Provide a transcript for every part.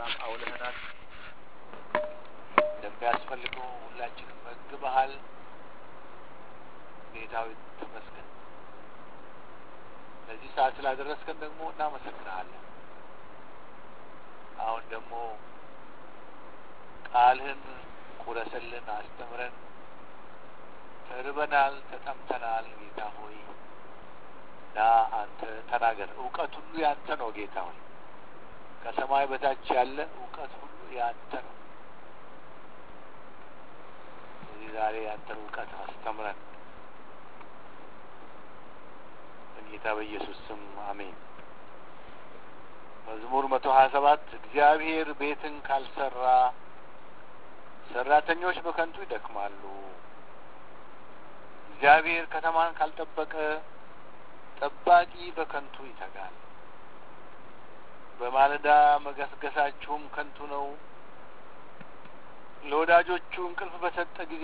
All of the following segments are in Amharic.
ሰላም አውለህናል። እንደሚያስፈልገው ሁላችንም መግበሃል። ጌታዊ ተመስገን። ለዚህ ሰዓት ስላደረስከን ደግሞ እናመሰግንሃለን። አሁን ደግሞ ቃልህን ቁረስልን፣ አስተምረን። ተርበናል፣ ተጠምተናል። ጌታ ሆይ ና አንተ ተናገር። እውቀት ሁሉ ያንተ ነው ጌታ ሆይ ከሰማይ በታች ያለ እውቀት ሁሉ ያንተ ነው። ስለዚህ ዛሬ ያንተን እውቀት አስተምረን በጌታ በኢየሱስ ስም አሜን። መዝሙር መቶ ሀያ ሰባት እግዚአብሔር ቤትን ካልሰራ ሰራተኞች በከንቱ ይደክማሉ። እግዚአብሔር ከተማን ካልጠበቀ ጠባቂ በከንቱ ይተጋል። በማለዳ መገስገሳችሁም ከንቱ ነው። ለወዳጆቹ እንቅልፍ በሰጠ ጊዜ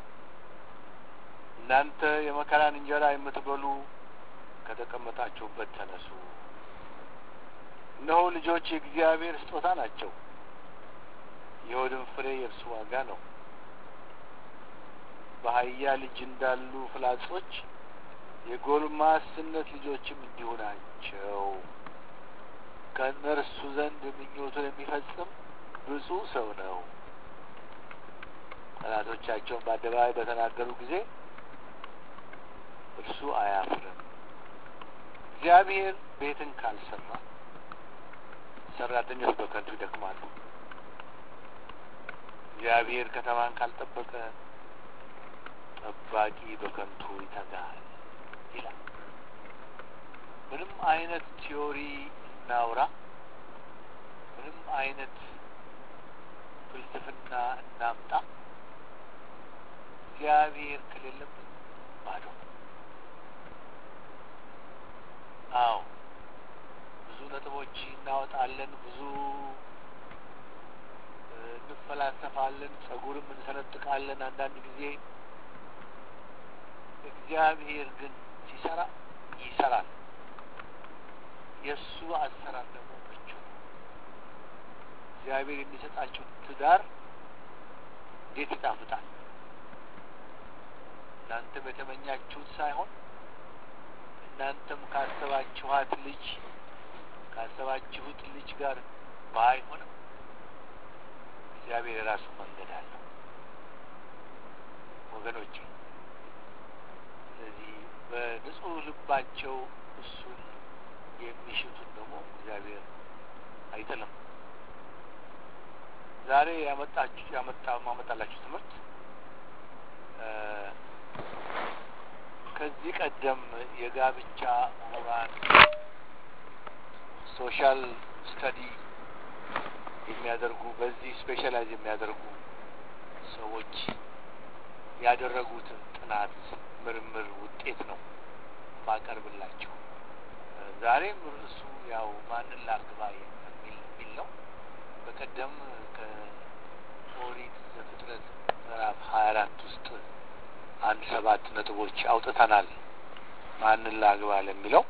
እናንተ የመከራን እንጀራ የምትበሉ ከተቀመጣችሁበት ተነሱ። እነሆ ልጆች የእግዚአብሔር ስጦታ ናቸው፣ የሆድም ፍሬ የእርሱ ዋጋ ነው። በአህያ ልጅ እንዳሉ ፍላጾች የጎልማስነት ልጆችም እንዲሁ ናቸው። ከእነርሱ ዘንድ ምኞቱን የሚፈጽም ብፁዕ ሰው ነው። ጠላቶቻቸውን በአደባባይ በተናገሩ ጊዜ እርሱ አያፍርም። እግዚአብሔር ቤትን ካልሰራ ሰራተኞች በከንቱ ይደክማሉ። እግዚአብሔር ከተማን ካልጠበቀ ጠባቂ በከንቱ ይተጋል ይላል። ምንም አይነት ቲዮሪ እናውራ፣ ምንም አይነት ፍልስፍና እናምጣ፣ እግዚአብሔር ከሌለብን ባዶ። አዎ ብዙ ነጥቦች እናወጣለን፣ ብዙ እንፈላሰፋለን፣ ጸጉርም እንሰነጥቃለን አንዳንድ ጊዜ እግዚአብሔር ግን ሲሰራ ይሰራል። የእሱ አሰራር ደግሞ ምቹ ነው። እግዚአብሔር የሚሰጣችሁ ትዳር እንዴት ይጣፍጣል! እናንተም የተመኛችሁት ሳይሆን እናንተም ካሰባችኋት ልጅ ካሰባችሁት ልጅ ጋር ባይሆንም እግዚአብሔር የራሱ መንገድ አለው ወገኖቼ። ስለዚህ በንጹህ ልባቸው እሱን የሚሽቱን ደግሞ እግዚአብሔር አይጥልም። ዛሬ ያመጣችሁ ያመጣ ማመጣላችሁ ትምህርት ከዚህ ቀደም የጋብቻ ምሁራን ሶሻል ስተዲ የሚያደርጉ በዚህ ስፔሻላይዝ የሚያደርጉ ሰዎች ያደረጉትን ጥናት ምርምር ውጤት ነው ማቀርብላቸው። ዛሬም ርዕሱ ያው ማንን ላግባ የሚል የሚል ነው። በቀደም ከኦሪት ዘፍጥረት ምዕራፍ ሀያ አራት ውስጥ አንድ ሰባት ነጥቦች አውጥተናል። ማንን ላግባ ለሚለው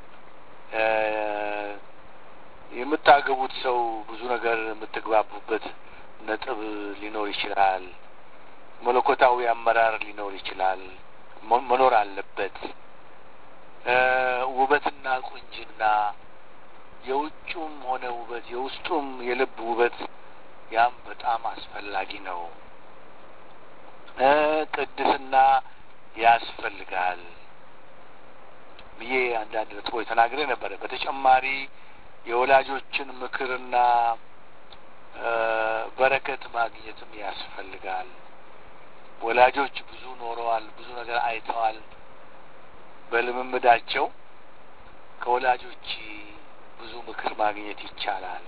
የምታገቡት ሰው ብዙ ነገር የምትግባቡበት ነጥብ ሊኖር ይችላል። መለኮታዊ አመራር ሊኖር ይችላል፣ መኖር አለበት። ውበትና ቁንጅና የውጩም ሆነ ውበት የውስጡም የልብ ውበት ያም በጣም አስፈላጊ ነው። ቅድስና ያስፈልጋል ብዬ አንዳንድ ነጥቦች ተናግሬ ነበረ። በተጨማሪ የወላጆችን ምክርና በረከት ማግኘትም ያስፈልጋል። ወላጆች ብዙ ኖረዋል፣ ብዙ ነገር አይተዋል። በልምምዳቸው ከወላጆች ብዙ ምክር ማግኘት ይቻላል።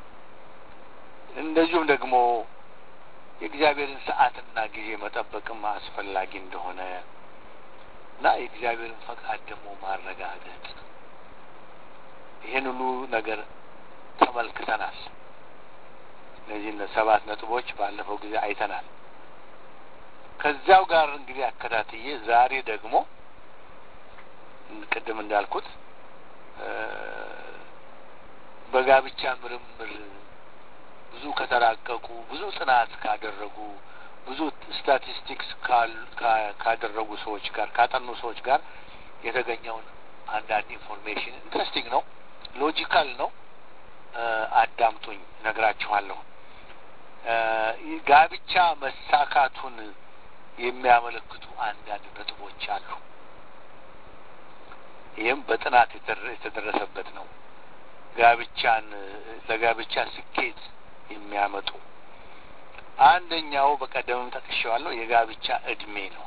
እንደዚሁም ደግሞ የእግዚአብሔርን ሰዓትና ጊዜ መጠበቅም አስፈላጊ እንደሆነ እና የእግዚአብሔርን ፈቃድ ደግሞ ማረጋገጥ ይህን ሁሉ ነገር ተመልክተናል። እነዚህን ሰባት ነጥቦች ባለፈው ጊዜ አይተናል። ከዚያው ጋር እንግዲህ አከታትዬ ዛሬ ደግሞ ቅድም እንዳልኩት በጋብቻ ምርምር ከተራቀቁ ብዙ ጥናት ካደረጉ ብዙ ስታቲስቲክስ ካደረጉ ሰዎች ጋር ካጠኑ ሰዎች ጋር የተገኘውን አንዳንድ ኢንፎርሜሽን ኢንትረስቲንግ ነው፣ ሎጂካል ነው። አዳምጡኝ፣ ነግራችኋለሁ። ጋብቻ መሳካቱን የሚያመለክቱ አንዳንድ ነጥቦች አሉ። ይህም በጥናት የተደረሰበት ነው። ጋብቻን ለጋብቻ ስኬት የሚያመጡ አንደኛው በቀደምም ጠቅሼዋለሁ፣ የጋብቻ እድሜ ነው።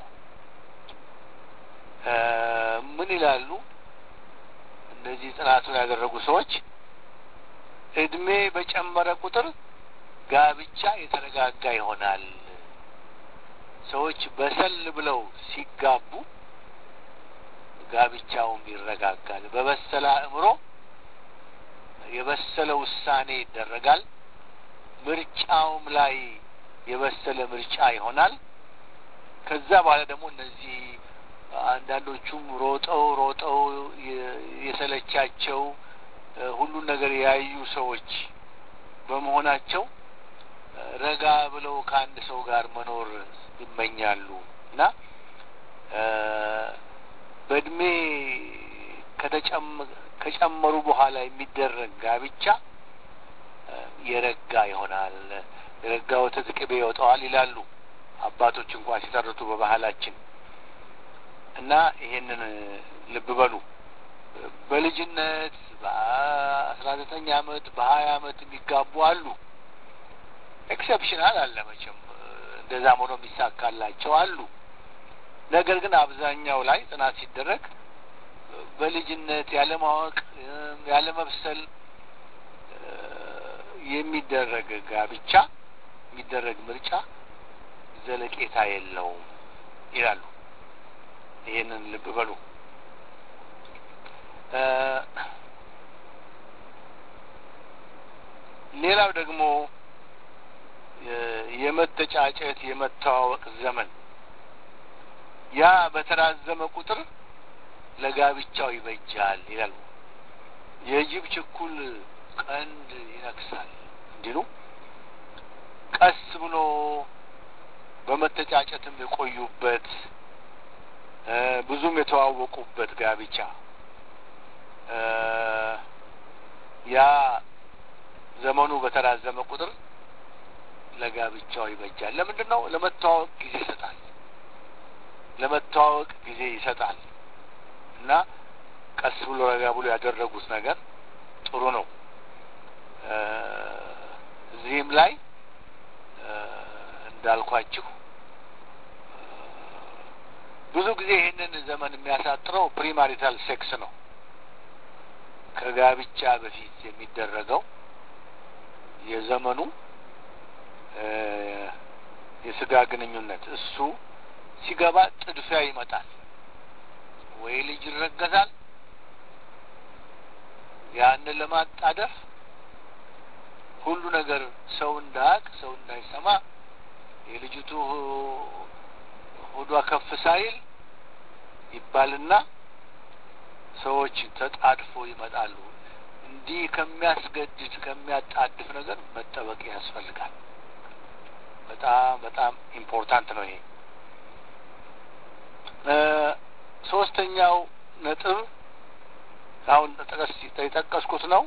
ምን ይላሉ እነዚህ ጥናቱን ያደረጉ ሰዎች? እድሜ በጨመረ ቁጥር ጋብቻ የተረጋጋ ይሆናል። ሰዎች በሰል ብለው ሲጋቡ ጋብቻውም ይረጋጋል። በበሰለ አእምሮ የበሰለ ውሳኔ ይደረጋል። ምርጫውም ላይ የበሰለ ምርጫ ይሆናል። ከዛ በኋላ ደግሞ እነዚህ አንዳንዶቹም ሮጠው ሮጠው የሰለቻቸው ሁሉን ነገር ያዩ ሰዎች በመሆናቸው ረጋ ብለው ከአንድ ሰው ጋር መኖር ይመኛሉ እና በእድሜ ከጨመሩ በኋላ የሚደረግ ጋብቻ የረጋ ይሆናል። የረጋ ወተት ቅቤ ይወጣዋል ይላሉ አባቶች እንኳን ሲተርቱ በባህላችን እና ይሄንን ልብ በሉ። በልጅነት በአስራ ዘጠኝ አመት በሀያ አመት የሚጋቡ አሉ። ኤክሰፕሽናል አለ መቼም እንደዛም ሆኖ የሚሳካላቸው አሉ። ነገር ግን አብዛኛው ላይ ጥናት ሲደረግ በልጅነት ያለማወቅ ያለመብሰል የሚደረግ ጋብቻ የሚደረግ ምርጫ ዘለቄታ የለውም ይላሉ። ይህንን ልብ በሉ። ሌላው ደግሞ የመተጫጨት የመተዋወቅ ዘመን ያ በተራዘመ ቁጥር ለጋብቻው ይበጃል ይላሉ። የጅብ ችኩል ቀንድ ይነክሳል እንዲሉ ቀስ ብሎ በመተጫጨትም የቆዩበት ብዙም የተዋወቁበት ጋብቻ ያ ዘመኑ በተራዘመ ቁጥር ለጋብቻው ይበጃል። ለምንድን ነው? ለመተዋወቅ ጊዜ ይሰጣል። ለመተዋወቅ ጊዜ ይሰጣል እና ቀስ ብሎ ረጋ ብሎ ያደረጉት ነገር ጥሩ ነው። እዚህም ላይ እንዳልኳችሁ ብዙ ጊዜ ይህንን ዘመን የሚያሳጥረው ፕሪማሪታል ሴክስ ነው። ከጋብቻ በፊት የሚደረገው የዘመኑ የስጋ ግንኙነት እሱ ሲገባ ጥድፊያ ይመጣል። ወይ ልጅ ይረገዛል። ያንን ለማጣደፍ ሁሉ ነገር ሰው እንዳያቅ ሰው እንዳይሰማ የልጅቱ ሆዷ ከፍ ሳይል ይባልና ሰዎች ተጣድፎ ይመጣሉ። እንዲህ ከሚያስገድድ ከሚያጣድፍ ነገር መጠበቅ ያስፈልጋል። በጣም በጣም ኢምፖርታንት ነው ይሄ። ሶስተኛው ነጥብ አሁን የጠቀስኩት ነው።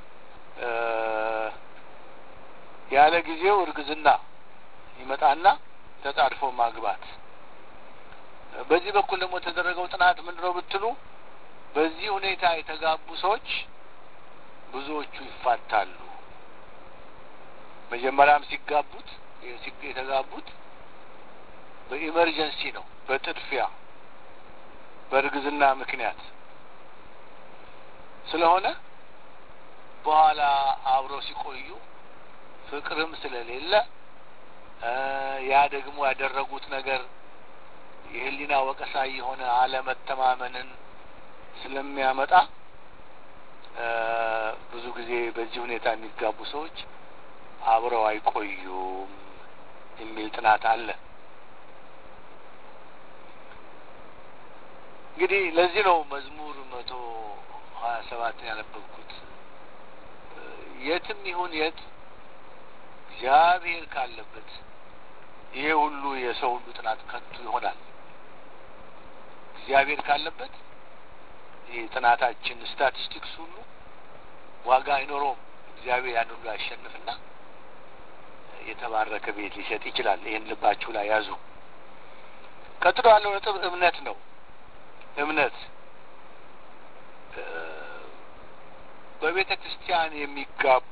ያለ ጊዜው እርግዝና ይመጣና ተጣድፎ ማግባት። በዚህ በኩል ደግሞ የተደረገው ጥናት ምንድን ነው ብትሉ በዚህ ሁኔታ የተጋቡ ሰዎች ብዙዎቹ ይፋታሉ። መጀመሪያም ሲጋቡት የተጋቡት በኢመርጀንሲ ነው፣ በጥድፊያ በእርግዝና ምክንያት ስለሆነ በኋላ አብረው ሲቆዩ ፍቅርም ስለሌለ ያ ደግሞ ያደረጉት ነገር የሕሊና ወቀሳ የሆነ አለመተማመንን ስለሚያመጣ ብዙ ጊዜ በዚህ ሁኔታ የሚጋቡ ሰዎች አብረው አይቆዩም የሚል ጥናት አለ። እንግዲህ ለዚህ ነው መዝሙር መቶ ሀያ ሰባትን ያነበብኩት። የትም ይሁን የት እግዚአብሔር ካለበት ይሄ ሁሉ የሰው ሁሉ ጥናት ከንቱ ይሆናል። እግዚአብሔር ካለበት ይህ ጥናታችን ስታቲስቲክስ ሁሉ ዋጋ አይኖረውም። እግዚአብሔር ያን ሁሉ ያሸንፍና የተባረከ ቤት ሊሰጥ ይችላል። ይህን ልባችሁ ላይ ያዙ። ቀጥሎ ያለው ነጥብ እምነት ነው። እምነት በቤተ ክርስቲያን የሚጋቡ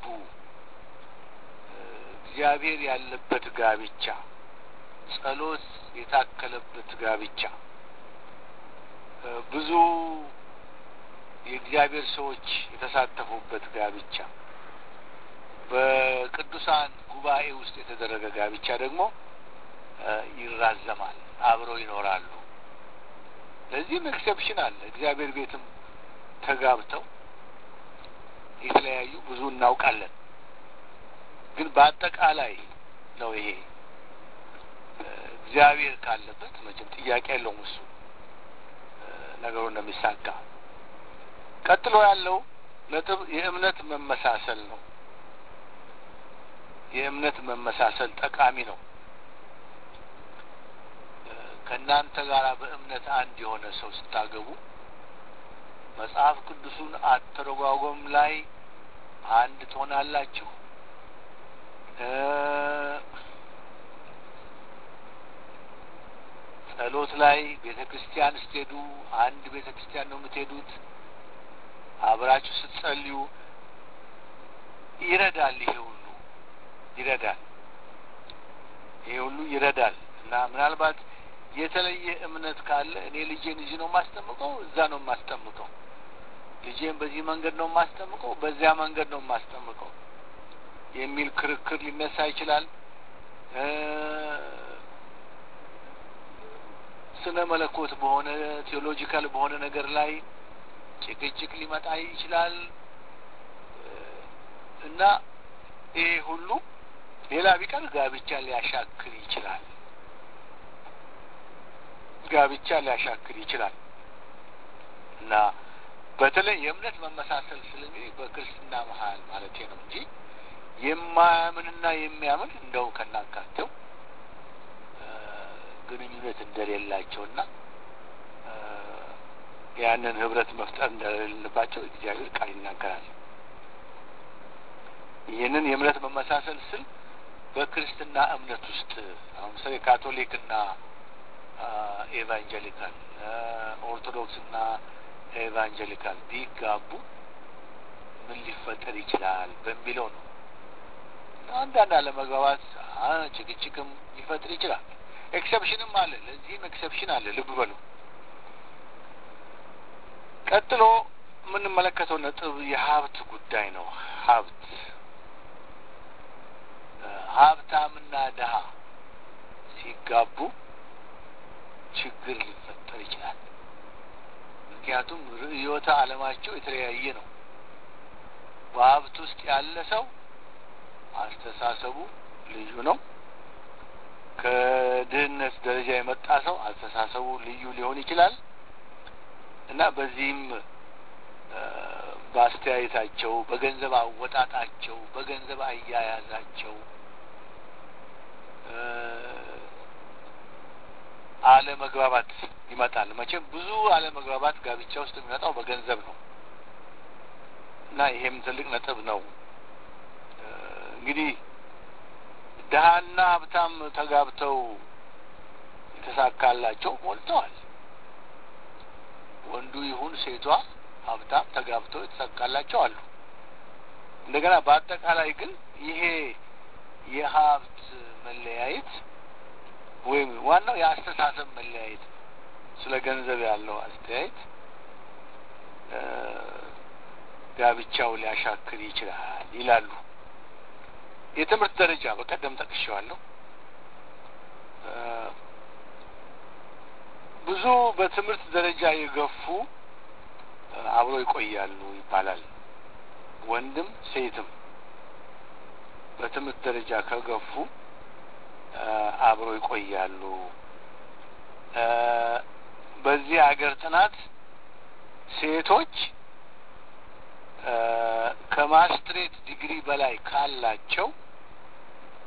እግዚአብሔር ያለበት ጋብቻ፣ ጸሎት የታከለበት ጋብቻ፣ ብዙ የእግዚአብሔር ሰዎች የተሳተፉበት ጋብቻ፣ በቅዱሳን ጉባኤ ውስጥ የተደረገ ጋብቻ ደግሞ ይራዘማል፣ አብረው ይኖራሉ። ለዚህም ኤክሰፕሽን አለ። እግዚአብሔር ቤትም ተጋብተው የተለያዩ ብዙ እናውቃለን። ግን በአጠቃላይ ነው ይሄ እግዚአብሔር ካለበት መቼም ጥያቄ የለውም እሱ ነገሩ እንደሚሳካ። ቀጥሎ ያለው ነጥብ የእምነት መመሳሰል ነው። የእምነት መመሳሰል ጠቃሚ ነው። ከእናንተ ጋር በእምነት አንድ የሆነ ሰው ስታገቡ መጽሐፍ ቅዱሱን አተረጓጎም ላይ አንድ ትሆናላችሁ። ጸሎት ላይ ቤተ ክርስቲያን ስትሄዱ አንድ ቤተ ክርስቲያን ነው የምትሄዱት። አብራችሁ ስትጸልዩ ይረዳል። ይሄ ሁሉ ይረዳል። ይሄ ሁሉ ይረዳል እና ምናልባት የተለየ እምነት ካለ እኔ ልጄን እዚህ ነው የማስጠምቀው፣ እዛ ነው የማስጠምቀው፣ ልጄን በዚህ መንገድ ነው የማስጠምቀው፣ በዚያ መንገድ ነው የማስጠምቀው የሚል ክርክር ሊነሳ ይችላል። ስነ መለኮት በሆነ ቴዎሎጂካል በሆነ ነገር ላይ ጭቅጭቅ ሊመጣ ይችላል እና ይሄ ሁሉ ሌላ ቢቀር ጋብቻ ሊያሻክር ይችላል። ጋብቻ ሊያሻክር ይችላል እና በተለይ የእምነት መመሳሰል ስል በክርስትና መሀል ማለት ነው እንጂ የማያምንና የሚያምን እንደው ከናካቴው ግንኙነት እንደሌላቸውና ያንን ህብረት መፍጠር እንደሌለባቸው እግዚአብሔር ቃል ይናገራል። ይህንን የእምነት መመሳሰል ስል በክርስትና እምነት ውስጥ አሁን ምሳሌ ካቶሊክና ኤቫንጀሊካል ኦርቶዶክስና ኤቫንጀሊካል ቢጋቡ ምን ሊፈጠር ይችላል በሚለው ነው። አንዳንድ አለመግባባት፣ ጭቅጭቅም ሊፈጥር ይችላል። ኤክሰፕሽንም አለ። ለዚህም ኤክሰፕሽን አለ። ልብ በሉ። ቀጥሎ የምንመለከተው ነጥብ የሀብት ጉዳይ ነው። ሀብት ሀብታምና ድሀ ሲጋቡ ችግር ሊፈጠር ይችላል። ምክንያቱም ርዕዮተ ዓለማቸው የተለያየ ነው። በሀብት ውስጥ ያለ ሰው አስተሳሰቡ ልዩ ነው። ከድህነት ደረጃ የመጣ ሰው አስተሳሰቡ ልዩ ሊሆን ይችላል እና በዚህም በአስተያየታቸው፣ በገንዘብ አወጣጣቸው፣ በገንዘብ አያያዛቸው አለመግባባት ይመጣል። መቼም ብዙ አለመግባባት ጋብቻ ውስጥ የሚመጣው በገንዘብ ነው እና ይሄም ትልቅ ነጥብ ነው። እንግዲህ ድሀና ሀብታም ተጋብተው የተሳካላቸው ሞልተዋል። ወንዱ ይሁን ሴቷ ሀብታም ተጋብተው የተሳካላቸው አሉ። እንደገና በአጠቃላይ ግን ይሄ የሀብት መለያየት ወይም ዋናው የአስተሳሰብ መለያየት ስለ ገንዘብ ያለው አስተያየት ጋብቻው ሊያሻክር ይችላል ይላሉ። የትምህርት ደረጃ በቀደም ጠቅሼዋለሁ። ብዙ በትምህርት ደረጃ የገፉ አብረው ይቆያሉ ይባላል። ወንድም ሴትም በትምህርት ደረጃ ከገፉ አብረው ይቆያሉ። በዚህ ሀገር ጥናት ሴቶች ከማስትሬት ዲግሪ በላይ ካላቸው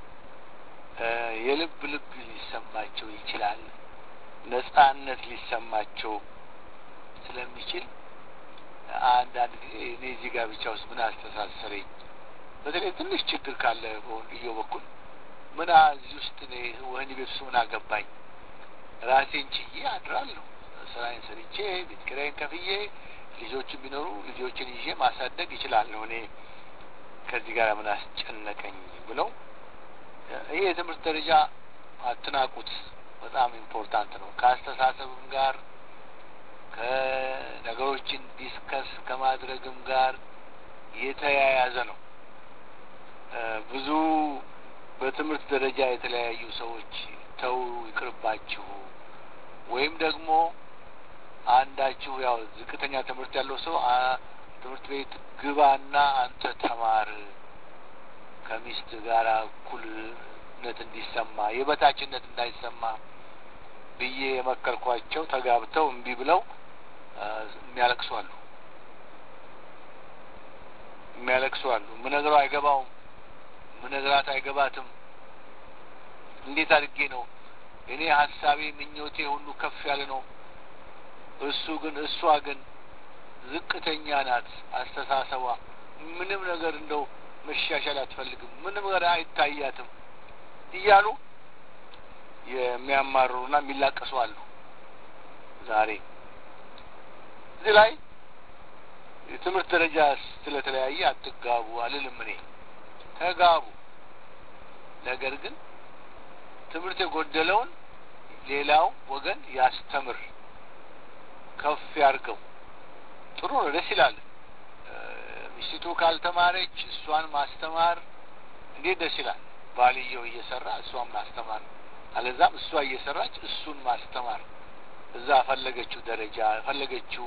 ነጻነት ሊሰማቸው ስለሚችል አንዳንድ እኔ እዚህ ጋር ብቻ ውስጥ ምን አስተሳሰረኝ፣ በተለይ ትንሽ ችግር ካለ በወንድየው በኩል ምን እዚህ ውስጥ እኔ ወህኒ ቤት ውስጥ ምን አገባኝ? ራሴን ችዬ አድራለሁ። ስራዬን ሰርቼ ቤት ኪራይን ከፍዬ ልጆችን ቢኖሩ ልጆችን ይዤ ማሳደግ ይችላለሁ። እኔ ከዚህ ጋር ምን አስጨነቀኝ ብለው ይህ የትምህርት ደረጃ አትናቁት። በጣም ኢምፖርታንት ነው። ከአስተሳሰብም ጋር ከነገሮችን ዲስከስ ከማድረግም ጋር የተያያዘ ነው። ብዙ በትምህርት ደረጃ የተለያዩ ሰዎች ተው ይቅርባችሁ፣ ወይም ደግሞ አንዳችሁ ያው ዝቅተኛ ትምህርት ያለው ሰው ትምህርት ቤት ግባና አንተ ተማር ከሚስት ጋር እኩልነት እንዲሰማ የበታችነት እንዳይሰማ ብዬ የመከርኳቸው ተጋብተው እምቢ ብለው የሚያለቅሱ አሉ። የሚያለቅሱ አሉ። ምነግረው አይገባውም፣ ምነግራት አይገባትም። እንዴት አድርጌ ነው እኔ ሀሳቤ ምኞቴ ሁሉ ከፍ ያለ ነው። እሱ ግን እሷ ግን ዝቅተኛ ናት። አስተሳሰቧ ምንም ነገር እንደው መሻሻል አትፈልግም፣ ምንም ነገር አይታያትም እያሉ የሚያማርሩና የሚላቀሱ አሉ። ዛሬ እዚህ ላይ የትምህርት ደረጃ ስለተለያየ አትጋቡ አልልም እኔ። ተጋቡ። ነገር ግን ትምህርት የጎደለውን ሌላው ወገን ያስተምር፣ ከፍ ያርገው። ጥሩ ነው፣ ደስ ይላል። ሚስቱ ካልተማረች እሷን ማስተማር እንዴት ደስ ይላል። ባልየው እየሰራ እሷን ማስተማር፣ አለዛም እሷ እየሰራች እሱን ማስተማር እዛ ፈለገችው ደረጃ ፈለገችው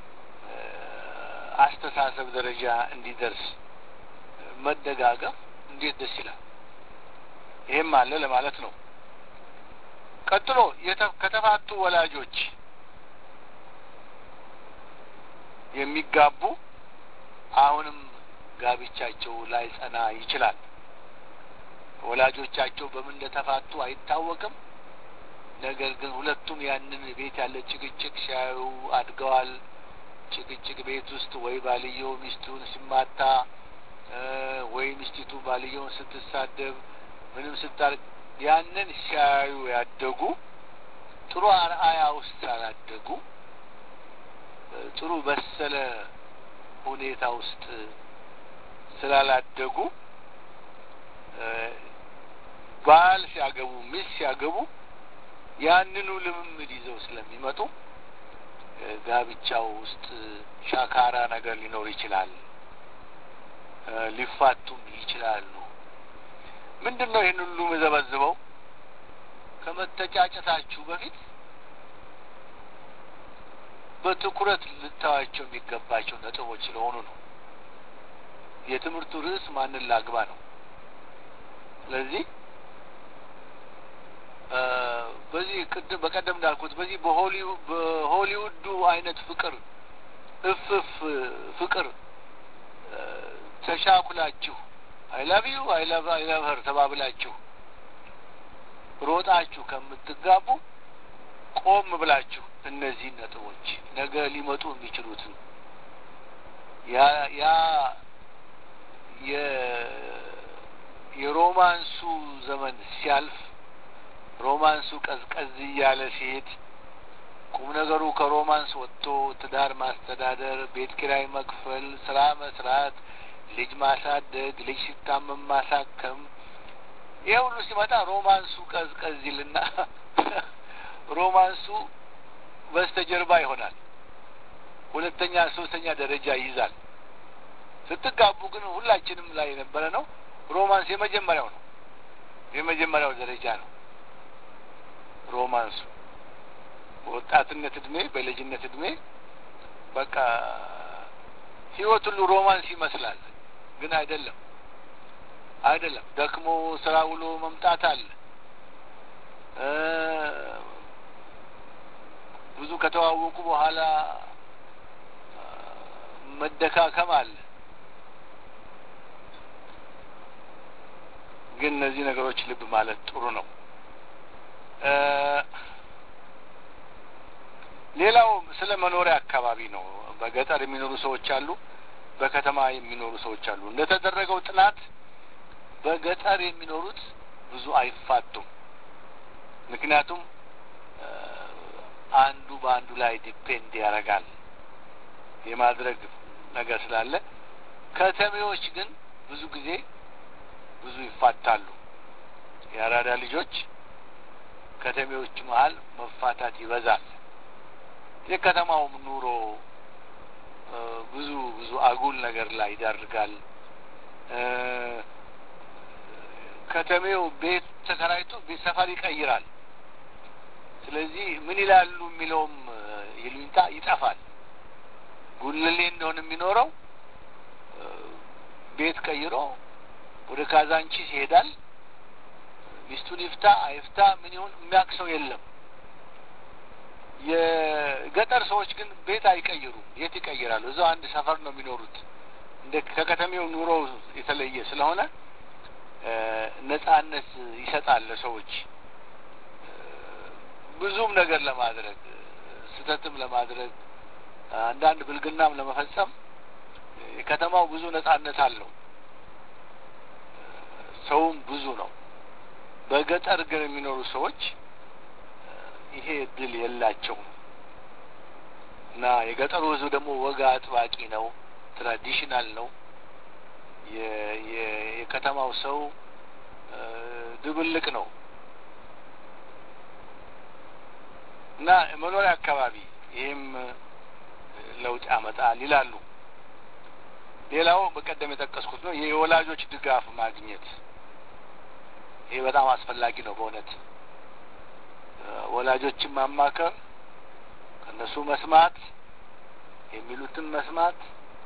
አስተሳሰብ ደረጃ እንዲደርስ መደጋገፍ እንዴት ደስ ይላል። ይሄም አለ ለማለት ነው። ቀጥሎ ከተፋቱ ወላጆች የሚጋቡ አሁንም ጋብቻቸው ላይ ጸና ይችላል። ወላጆቻቸው በምን እንደተፋቱ አይታወቅም። ነገር ግን ሁለቱም ያንን ቤት ያለ ጭቅጭቅ ሲያዩ አድገዋል። ጭቅጭቅ ቤት ውስጥ ወይ ባልየው ሚስቱን ሲማታ ወይ ሚስቲቱ ባልየውን ስትሳደብ ምንም ስታርግ ያንን ሲያዩ ያደጉ ጥሩ አርአያ ውስጥ ስላላደጉ ጥሩ በሰለ ሁኔታ ውስጥ ስላላደጉ ባል ሲያገቡ ሚስት ሲያገቡ ያንኑ ልምምድ ይዘው ስለሚመጡ ጋብቻው ውስጥ ሻካራ ነገር ሊኖር ይችላል። ሊፋቱም ይችላሉ። ምንድን ነው ይህን ሁሉ መዘበዝበው? ከመተጫጨታችሁ በፊት በትኩረት ልታዋቸው የሚገባቸው ነጥቦች ስለሆኑ ነው። የትምህርቱ ርዕስ ማንን ላግባ ነው። ስለዚህ በዚህ ቅድም በቀደም እንዳልኩት በዚህ በሆሊውዱ አይነት ፍቅር እፍፍ ፍቅር ተሻኩላችሁ አይላቭ ዩ አይላቭ አይላቭ ሀር ተባብላችሁ ሮጣችሁ ከምትጋቡ ቆም ብላችሁ እነዚህን ነጥቦች ነገ ሊመጡ የሚችሉትን ያ ያ የሮማንሱ ዘመን ሲያልፍ ሮማንሱ ቀዝቀዝ እያለ ሲሄድ ቁም ነገሩ ከሮማንስ ወጥቶ ትዳር ማስተዳደር፣ ቤት ኪራይ መክፈል፣ ስራ መስራት፣ ልጅ ማሳደግ፣ ልጅ ሲታመም ማሳከም፣ ይህ ሁሉ ሲመጣ ሮማንሱ ቀዝቀዝ ይልና ሮማንሱ በስተጀርባ ይሆናል። ሁለተኛ ሶስተኛ ደረጃ ይይዛል። ስትጋቡ ግን ሁላችንም ላይ የነበረ ነው። ሮማንስ የመጀመሪያው ነው። የመጀመሪያው ደረጃ ነው ሮማንሱ። በወጣትነት እድሜ፣ በልጅነት እድሜ በቃ ህይወት ሁሉ ሮማንስ ይመስላል። ግን አይደለም፣ አይደለም። ደክሞ ስራ ውሎ መምጣት አለ። ብዙ ከተዋወቁ በኋላ መደካከም አለ። ግን እነዚህ ነገሮች ልብ ማለት ጥሩ ነው። ሌላው ስለ መኖሪያ አካባቢ ነው። በገጠር የሚኖሩ ሰዎች አሉ፣ በከተማ የሚኖሩ ሰዎች አሉ። እንደተደረገው ጥናት በገጠር የሚኖሩት ብዙ አይፋቱም። ምክንያቱም አንዱ በአንዱ ላይ ዲፔንድ ያደርጋል የማድረግ ነገር ስላለ፣ ከተሜዎች ግን ብዙ ጊዜ ብዙ ይፋታሉ። የአራዳ ልጆች ከተሜዎች መሀል መፋታት ይበዛል። የከተማውም ኑሮ ብዙ ብዙ አጉል ነገር ላይ ይዳርጋል። ከተሜው ቤት ተከራይቶ ቤት ሰፈር ይቀይራል። ስለዚህ ምን ይላሉ የሚለውም ይሉኝታ ይጠፋል። ጉልሌ እንደሆነ የሚኖረው ቤት ቀይሮ ወደ ካዛንቺስ ይሄዳል። ሚስቱን ይፍታ አይፍታ ምን ይሁን የሚያውቅ ሰው የለም። የገጠር ሰዎች ግን ቤት አይቀይሩም። የት ይቀይራሉ? እዛው አንድ ሰፈር ነው የሚኖሩት። እንደ ከከተሜው ኑሮ የተለየ ስለሆነ ነጻነት ይሰጣል ለሰዎች ብዙም ነገር ለማድረግ ስህተትም ለማድረግ አንዳንድ ብልግናም ለመፈጸም የከተማው ብዙ ነጻነት አለው። ሰውም ብዙ ነው። በገጠር ግን የሚኖሩ ሰዎች ይሄ እድል የላቸውም እና የገጠሩ ሕዝብ ደግሞ ወግ አጥባቂ ነው፣ ትራዲሽናል ነው። የከተማው ሰው ድብልቅ ነው እና መኖሪያ አካባቢ ይህም ለውጥ ያመጣል ይላሉ። ሌላው በቀደም የጠቀስኩት ነው የወላጆች ድጋፍ ማግኘት። ይሄ በጣም አስፈላጊ ነው በእውነት ወላጆችን ማማከር፣ ከእነሱ መስማት፣ የሚሉትን መስማት፣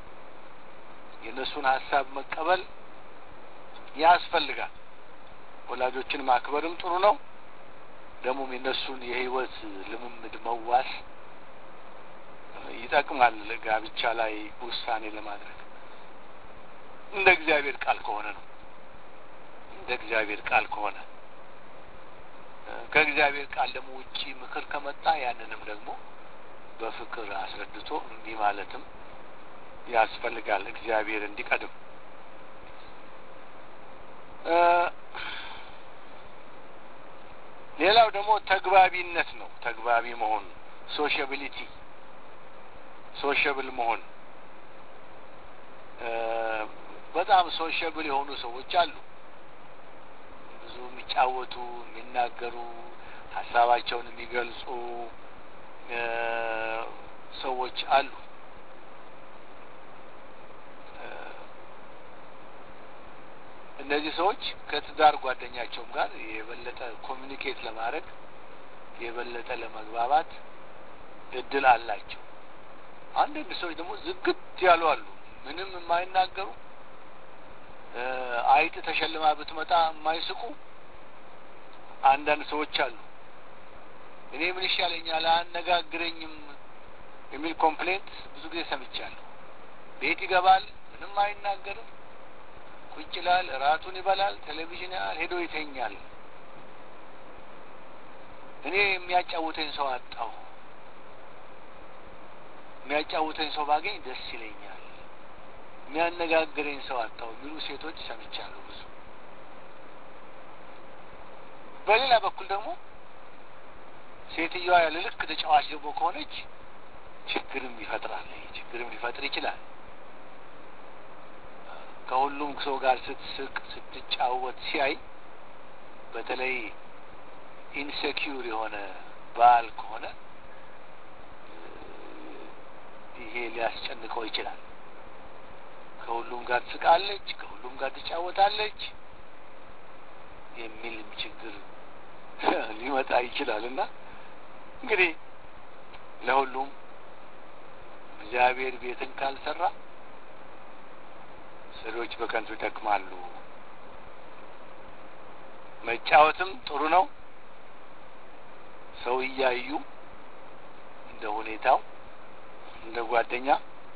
የእነሱን ሀሳብ መቀበል ያስፈልጋል። ወላጆችን ማክበርም ጥሩ ነው። ደግሞም የእነሱን የህይወት ልምምድ መዋስ ይጠቅማል። ጋብቻ ላይ ውሳኔ ለማድረግ እንደ እግዚአብሔር ቃል ከሆነ ነው። እንደ እግዚአብሔር ቃል ከሆነ ከእግዚአብሔር ቃል ደግሞ ውጪ ምክር ከመጣ ያንንም ደግሞ በፍቅር አስረድቶ እምቢ ማለትም ያስፈልጋል። እግዚአብሔር እንዲቀድም ሌላው ደግሞ ተግባቢነት ነው። ተግባቢ መሆን ሶሽያቢሊቲ፣ ሶሽብል መሆን በጣም ሶሽብል የሆኑ ሰዎች አሉ። ብዙ የሚጫወቱ፣ የሚናገሩ፣ ሀሳባቸውን የሚገልጹ ሰዎች አሉ። እነዚህ ሰዎች ከትዳር ጓደኛቸውም ጋር የበለጠ ኮሚኒኬት ለማድረግ የበለጠ ለመግባባት እድል አላቸው። አንዳንድ ሰዎች ደግሞ ዝግት ያሉ አሉ፣ ምንም የማይናገሩ አይጥ ተሸልማ ብትመጣ የማይስቁ አንዳንድ ሰዎች አሉ። እኔ ምን ይሻለኛል አያነጋግረኝም የሚል ኮምፕሌንት ብዙ ጊዜ ሰምቻለሁ። ቤት ይገባል፣ ምንም አይናገርም፣ ቁጭ ይላል፣ እራቱን ይበላል፣ ቴሌቪዥን ያህል ሄዶ ይተኛል። እኔ የሚያጫውተኝ ሰው አጣሁ፣ የሚያጫውተኝ ሰው ባገኝ ደስ ይለኛል፣ የሚያነጋግረኝ ሰው አጣሁ የሚሉ ሴቶች ሰምቻለሁ ብዙ። በሌላ በኩል ደግሞ ሴትዮዋ ያለ ልክ ተጫዋች ደግሞ ከሆነች ችግርም ይፈጥራል። ችግርም ሊፈጥር ይችላል። ከሁሉም ሰው ጋር ስትስቅ ስትጫወት ሲያይ በተለይ ኢንሴኪዩር የሆነ ባል ከሆነ ይሄ ሊያስጨንቀው ይችላል። ከሁሉም ጋር ትስቃለች፣ ከሁሉም ጋር ትጫወታለች የሚልም ችግር ሊመጣ ይችላል እና እንግዲህ ለሁሉም እግዚአብሔር ቤትን ካልሰራ ሰሪዎች በከንቱ ይደክማሉ። መጫወትም ጥሩ ነው። ሰው እያዩ እንደ ሁኔታው እንደ ጓደኛ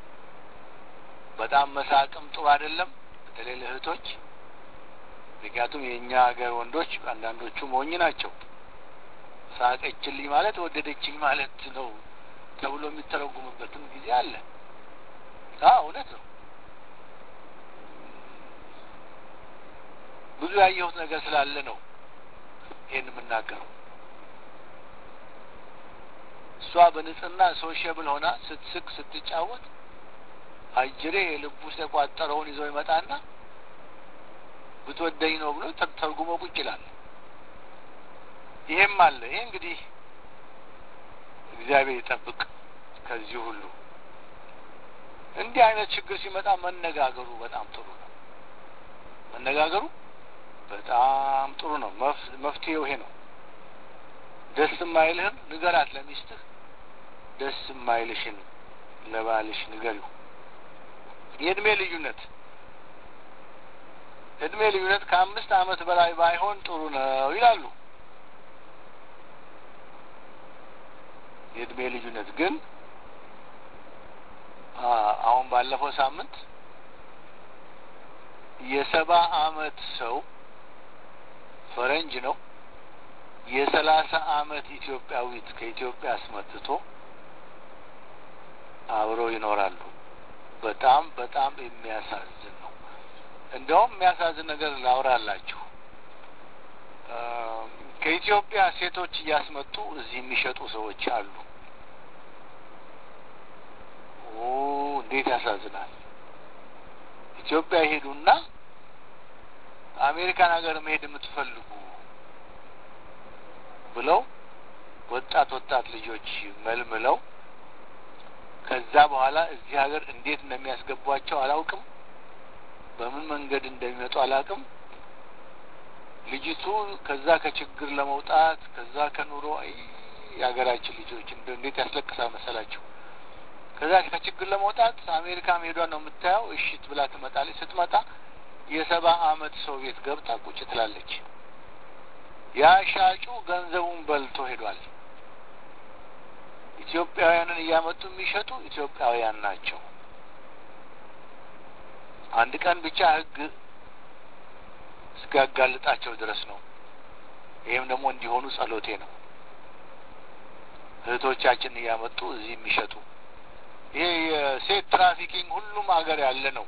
በጣም መሳቅም ጥሩ አይደለም፣ በተለይ ለእህቶች። ምክንያቱም የእኛ ሀገር ወንዶች አንዳንዶቹ ሞኝ ናቸው። ሳቀችልኝ ማለት ወደደችኝ ማለት ነው ተብሎ የሚተረጉምበትም ጊዜ አለ። አዎ እውነት ነው። ብዙ ያየሁት ነገር ስላለ ነው ይህን የምናገረው። እሷ በንጽህና ሶሽብል ሆና ስትስቅ ስትጫወት አጅሬ የልቡ ውስጥ የቋጠረውን ይዘው ይመጣና ብትወደኝ ነው ብሎ ተርጉሞ ቁጭ ይላል። ይሄም አለ። ይሄ እንግዲህ እግዚአብሔር ይጠብቅ ከዚህ ሁሉ። እንዲህ አይነት ችግር ሲመጣ መነጋገሩ በጣም ጥሩ ነው። መነጋገሩ በጣም ጥሩ ነው። መፍትሄው ይሄ ነው። ደስ የማይልህን ንገራት ለሚስትህ፣ ደስ የማይልሽን ለባልሽ ንገሪው። የእድሜ ልዩነት እድሜ ልዩነት ከአምስት ዓመት በላይ ባይሆን ጥሩ ነው ይላሉ። የእድሜ ልዩነት ግን አሁን ባለፈው ሳምንት የሰባ አመት ሰው ፈረንጅ ነው የሰላሳ አመት ኢትዮጵያዊት ከኢትዮጵያ አስመጥቶ አብረው ይኖራሉ። በጣም በጣም የሚያሳዝን ነው። እንደውም የሚያሳዝን ነገር ላውራላችሁ። ከኢትዮጵያ ሴቶች እያስመጡ እዚህ የሚሸጡ ሰዎች አሉ። ኦ እንዴት ያሳዝናል! ኢትዮጵያ ይሄዱና አሜሪካን ሀገር መሄድ የምትፈልጉ ብለው ወጣት ወጣት ልጆች መልምለው ከዛ በኋላ እዚህ ሀገር እንዴት እንደሚያስገቧቸው አላውቅም። በምን መንገድ እንደሚመጡ አላውቅም። ልጅቱ ከዛ ከችግር ለመውጣት ከዛ ከኑሮ የሀገራችን ልጆች እንዴት ያስለቅሳል መሰላችሁ። ከዛ ከችግር ለመውጣት አሜሪካ መሄዷን ነው የምታየው። እሽት ብላ ትመጣለች። ስትመጣ የሰባ አመት ሰው ቤት ገብታ ቁጭ ትላለች። ያ ሻጩ ገንዘቡን በልቶ ሄዷል። ኢትዮጵያውያንን እያመጡ የሚሸጡ ኢትዮጵያውያን ናቸው። አንድ ቀን ብቻ ሕግ እስኪያጋልጣቸው ድረስ ነው። ይህም ደግሞ እንዲሆኑ ጸሎቴ ነው። እህቶቻችን እያመጡ እዚህ የሚሸጡ ይሄ የሴት ትራፊኪንግ ሁሉም ሀገር ያለ ነው።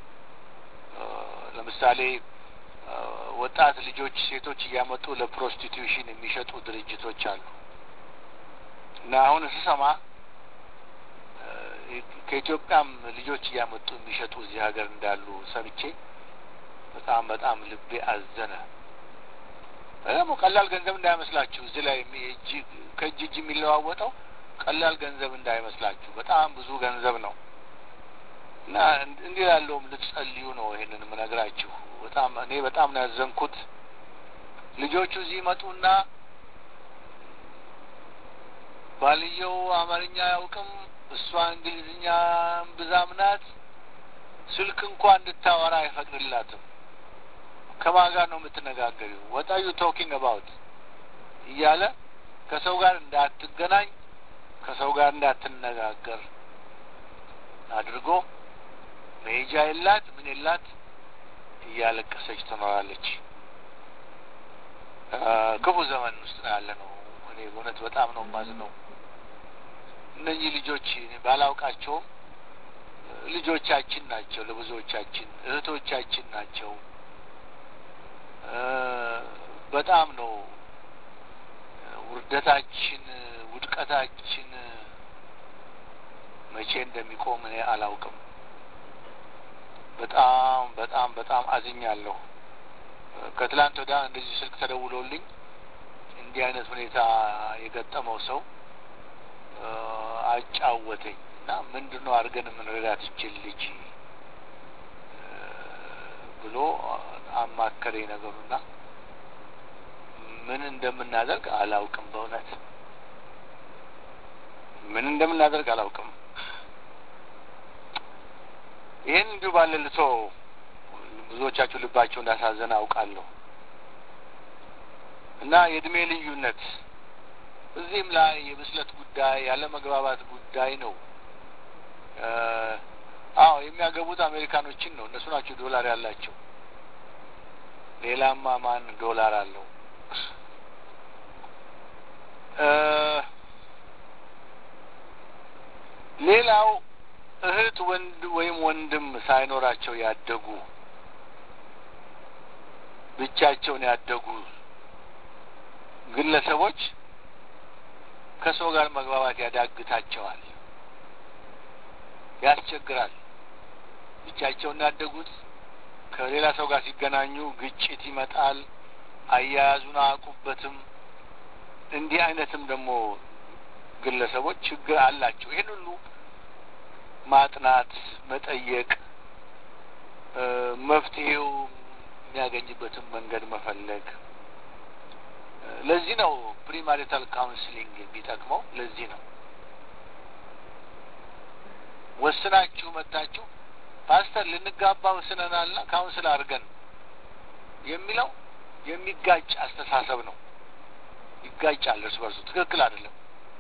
ለምሳሌ ወጣት ልጆች ሴቶች እያመጡ ለፕሮስቲቱሽን የሚሸጡ ድርጅቶች አሉ እና አሁን ስሰማ ከኢትዮጵያም ልጆች እያመጡ የሚሸጡ እዚህ ሀገር እንዳሉ ሰምቼ በጣም በጣም ልቤ አዘነ። ደግሞ ቀላል ገንዘብ እንዳይመስላችሁ እዚህ ላይ ከእጅ እጅ የሚለዋወጠው ቀላል ገንዘብ እንዳይመስላችሁ በጣም ብዙ ገንዘብ ነው እና እንዲህ ያለውም ልትጸልዩ ነው ይሄንን የምነግራችሁ። በጣም እኔ በጣም ነው ያዘንኩት። ልጆቹ እዚህ ይመጡና ባልየው አማርኛ አያውቅም፣ እሷ እንግሊዝኛ ብዛም ናት። ስልክ እንኳ እንድታወራ አይፈቅድላትም። ከማን ጋር ነው የምትነጋገሪው? ወጣ ዩ ቶኪንግ አባውት እያለ ከሰው ጋር እንዳትገናኝ ከሰው ጋር እንዳትነጋገር አድርጎ መሄጃ የላት ምን የላት እያለቀሰች ትኖራለች። ክፉ ዘመን ውስጥ ነው ያለ ነው። እኔ እውነት በጣም ነው የማዝነው። እነኚህ ልጆች ባላውቃቸውም ልጆቻችን ናቸው። ለብዙዎቻችን እህቶቻችን ናቸው። በጣም ነው ውርደታችን፣ ውድቀታችን መቼ እንደሚቆም እኔ አላውቅም። በጣም በጣም በጣም አዝኛለሁ። ከትላንት ወዲያ እንደዚህ ስልክ ተደውሎልኝ እንዲህ አይነት ሁኔታ የገጠመው ሰው አጫወተኝ እና ምንድን ነው አድርገን የምንረዳት ይችል ልጅ ብሎ አማከረኝ ነገሩና ምን እንደምናደርግ አላውቅም። በእውነት ምን እንደምናደርግ አላውቅም። ይህን እንዲሁ ባለ ልቶ ብዙዎቻችሁ ልባቸው እንዳሳዘነ አውቃለሁ እና የእድሜ ልዩነት እዚህም ላይ የብስለት ጉዳይ ያለ መግባባት ጉዳይ ነው። አዎ የሚያገቡት አሜሪካኖችን ነው። እነሱ ናቸው ዶላር ያላቸው። ሌላማ ማን ዶላር አለው? ሌላው እህት ወንድ ወይም ወንድም ሳይኖራቸው ያደጉ ብቻቸውን ያደጉ ግለሰቦች ከሰው ጋር መግባባት ያዳግታቸዋል፣ ያስቸግራል። ብቻቸውን ያደጉት ከሌላ ሰው ጋር ሲገናኙ ግጭት ይመጣል። አያያዙን አያውቁበትም። እንዲህ አይነትም ደግሞ ግለሰቦች ችግር አላቸው። ይህን ሁሉ ማጥናት፣ መጠየቅ፣ መፍትሄው የሚያገኝበትን መንገድ መፈለግ። ለዚህ ነው ፕሪማሪታል ካውንስሊንግ የሚጠቅመው። ለዚህ ነው ወስናችሁ መታችሁ ፓስተር ልንጋባ ወስነናልና ካውንስል አድርገን የሚለው የሚጋጭ አስተሳሰብ ነው። ይጋጫል እርስ በርሱ ትክክል አይደለም።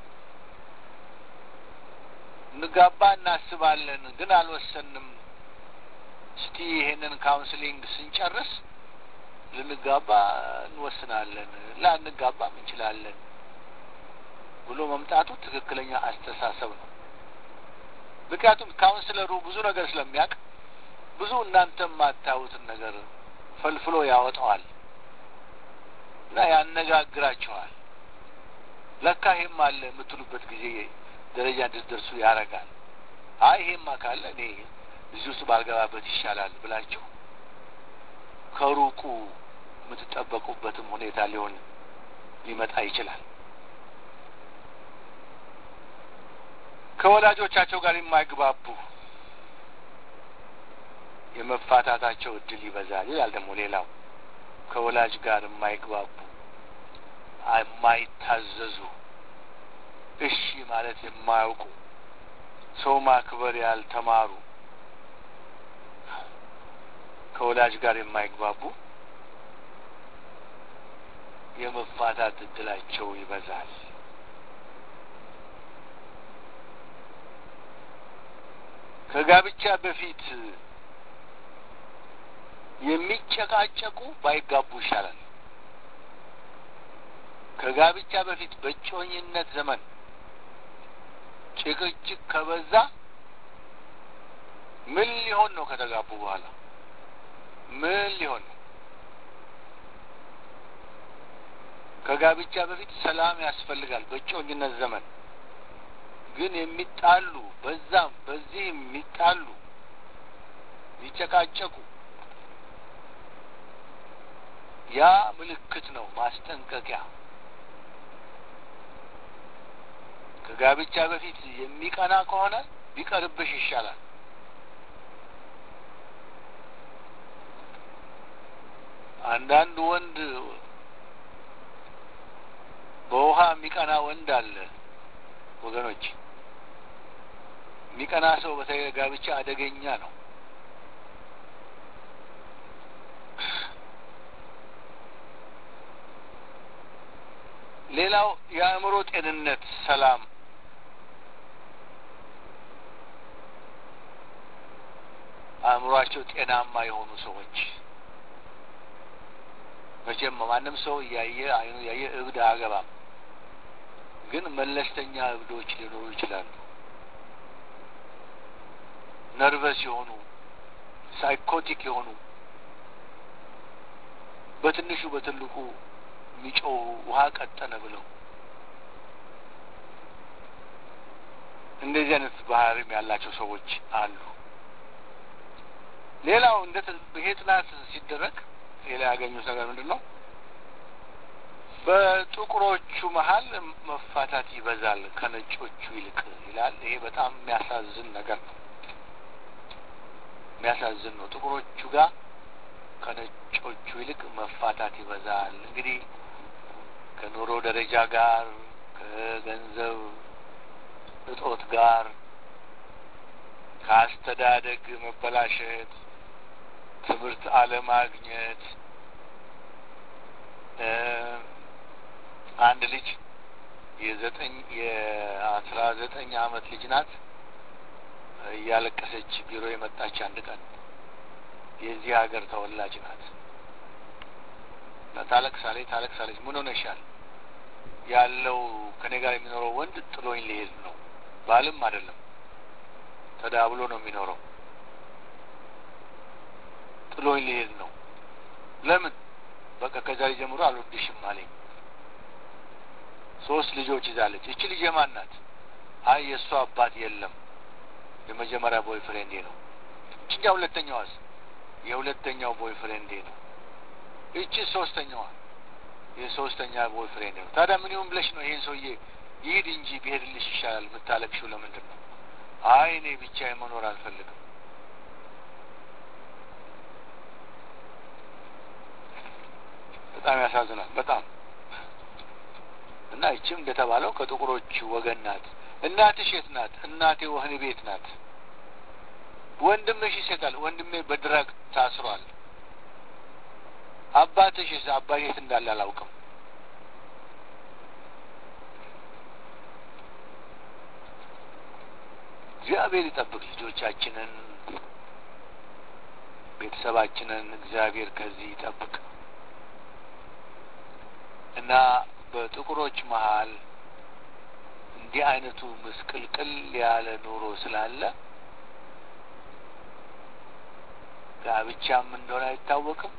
እንጋባ እናስባለን ግን አልወሰንም። እስቲ ይሄንን ካውንስሊንግ ስንጨርስ ልንጋባ እንወስናለን፣ ላንጋባም እንችላለን ብሎ መምጣቱ ትክክለኛ አስተሳሰብ ነው። ምክንያቱም ካውንስለሩ ብዙ ነገር ስለሚያውቅ ብዙ እናንተ የማታዩትን ነገር ፈልፍሎ ያወጣዋል እና ያነጋግራችኋል። ለካ ይሄም አለ የምትሉበት ጊዜ ደረጃ እንድትደርሱ ያደርጋል። አይ ይሄማ ካለ እኔ እዚህ ውስጥ ባልገባበት ይሻላል ብላችሁ ከሩቁ የምትጠበቁበትም ሁኔታ ሊሆን ሊመጣ ይችላል። ከወላጆቻቸው ጋር የማይግባቡ የመፋታታቸው እድል ይበዛል ይላል። ደግሞ ሌላው ከወላጅ ጋር የማይግባቡ የማይታዘዙ፣ እሺ ማለት የማያውቁ፣ ሰው ማክበር ያልተማሩ፣ ከወላጅ ጋር የማይግባቡ የመፋታት እድላቸው ይበዛል። ከጋብቻ በፊት የሚጨቃጨቁ ባይጋቡ ይሻላል። ከጋብቻ በፊት በጮኝነት ዘመን ጭቅጭቅ ከበዛ ምን ሊሆን ነው? ከተጋቡ በኋላ ምን ሊሆን ነው? ከጋብቻ በፊት ሰላም ያስፈልጋል። በጮኝነት ዘመን ግን የሚጣሉ በዛም በዚህም የሚጣሉ የሚጨቃጨቁ ያ ምልክት ነው፣ ማስጠንቀቂያ። ከጋብቻ በፊት የሚቀና ከሆነ ቢቀርብሽ ይሻላል። አንዳንድ ወንድ በውሃ የሚቀና ወንድ አለ ወገኖች። የሚቀና ሰው በተለይ ጋብቻ አደገኛ ነው። ሌላው የአእምሮ ጤንነት፣ ሰላም አእምሯቸው ጤናማ የሆኑ ሰዎች መቼም ማንም ሰው እያየ አይኑ እያየ እብድ አያገባም። ግን መለስተኛ እብዶች ሊኖሩ ይችላሉ። ነርቨስ የሆኑ ሳይኮቲክ የሆኑ በትንሹ በትልቁ የሚጮሁ ውሃ ቀጠነ ብለው እንደዚህ አይነት ባህሪም ያላቸው ሰዎች አሉ። ሌላው እንደ ይሄ ጥናት ሲደረግ ሌላ ያገኙት ነገር ምንድን ነው? በጥቁሮቹ መሀል መፋታት ይበዛል ከነጮቹ ይልቅ ይላል። ይሄ በጣም የሚያሳዝን ነገር ነው። የሚያሳዝን ነው። ጥቁሮቹ ጋር ከነጮቹ ይልቅ መፋታት ይበዛል። እንግዲህ ከኑሮ ደረጃ ጋር ከገንዘብ እጦት ጋር ከአስተዳደግ መበላሸት፣ ትምህርት አለማግኘት አንድ ልጅ የዘጠኝ የአስራ ዘጠኝ አመት ልጅ ናት። እያለቀሰች ቢሮ የመጣች አንድ ቀን የዚህ ሀገር ተወላጅ ናት። ታለቅሳለች ታለቅሳለች። ምን ሆነሻል? ያለው ከኔ ጋር የሚኖረው ወንድ ጥሎኝ ሊሄድ ነው። ባልም አይደለም ተዳብሎ ነው የሚኖረው። ጥሎኝ ሊሄድ ነው። ለምን? በቃ ከዛሬ ጀምሮ አልወድሽም አለኝ። ሶስት ልጆች ይዛለች። እቺ ልጅ የማን ናት? አይ የእሷ አባት የለም፣ የመጀመሪያ ቦይ ፍሬንዴ ነው። እችኛ ሁለተኛዋስ? የሁለተኛው ቦይ ፍሬንዴ ነው። እቺ ሶስተኛዋ የሶስተኛ ቦይ ፍሬንዴ ነው። ታዲያ ምን ይሁን ብለሽ ነው ይሄን ሰውዬ ይሂድ እንጂ ቢሄድልሽ ይሻላል የምታለቅሽው ለምንድን ነው? አይ እኔ ብቻዬን መኖር አልፈልግም። በጣም ያሳዝናል። በጣም እና ይችም እንደተባለው ከጥቁሮች ወገን ናት። እናትሽ የት ናት? እናቴ ወህኒ ቤት ናት። ወንድምሽ ይሴታል። ወንድሜ በድራግ ታስሯል። አባትሽስ? አባቴ የት እንዳለ አላውቅም። እግዚአብሔር ይጠብቅ ልጆቻችንን፣ ቤተሰባችንን እግዚአብሔር ከዚህ ይጠብቅ እና በጥቁሮች መሀል እንዲህ አይነቱ ምስቅልቅል ያለ ኑሮ ስላለ ጋብቻም እንደሆነ አይታወቅም።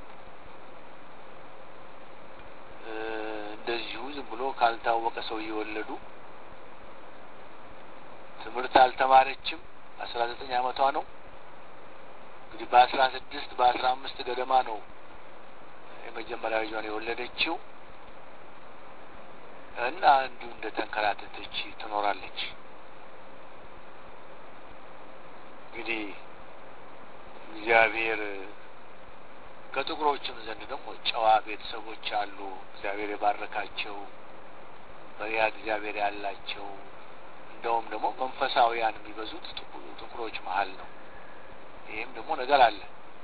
እንደዚሁ ዝም ብሎ ካልታወቀ ሰው እየወለዱ ትምህርት አልተማረችም። አስራ ዘጠኝ አመቷ ነው እንግዲህ በአስራ ስድስት በአስራ አምስት ገደማ ነው የመጀመሪያ ልጇን የወለደችው እና እንዲሁ እንደ ተንከራተተች ትኖራለች። እንግዲህ እግዚአብሔር ከጥቁሮችም ዘንድ ደግሞ ጨዋ ቤተሰቦች አሉ። እግዚአብሔር የባረካቸው በሪያ እግዚአብሔር ያላቸው እንደውም ደግሞ መንፈሳዊያን የሚበዙት ጥቁሮች መሀል ነው። ይህም ደግሞ ነገር አለ።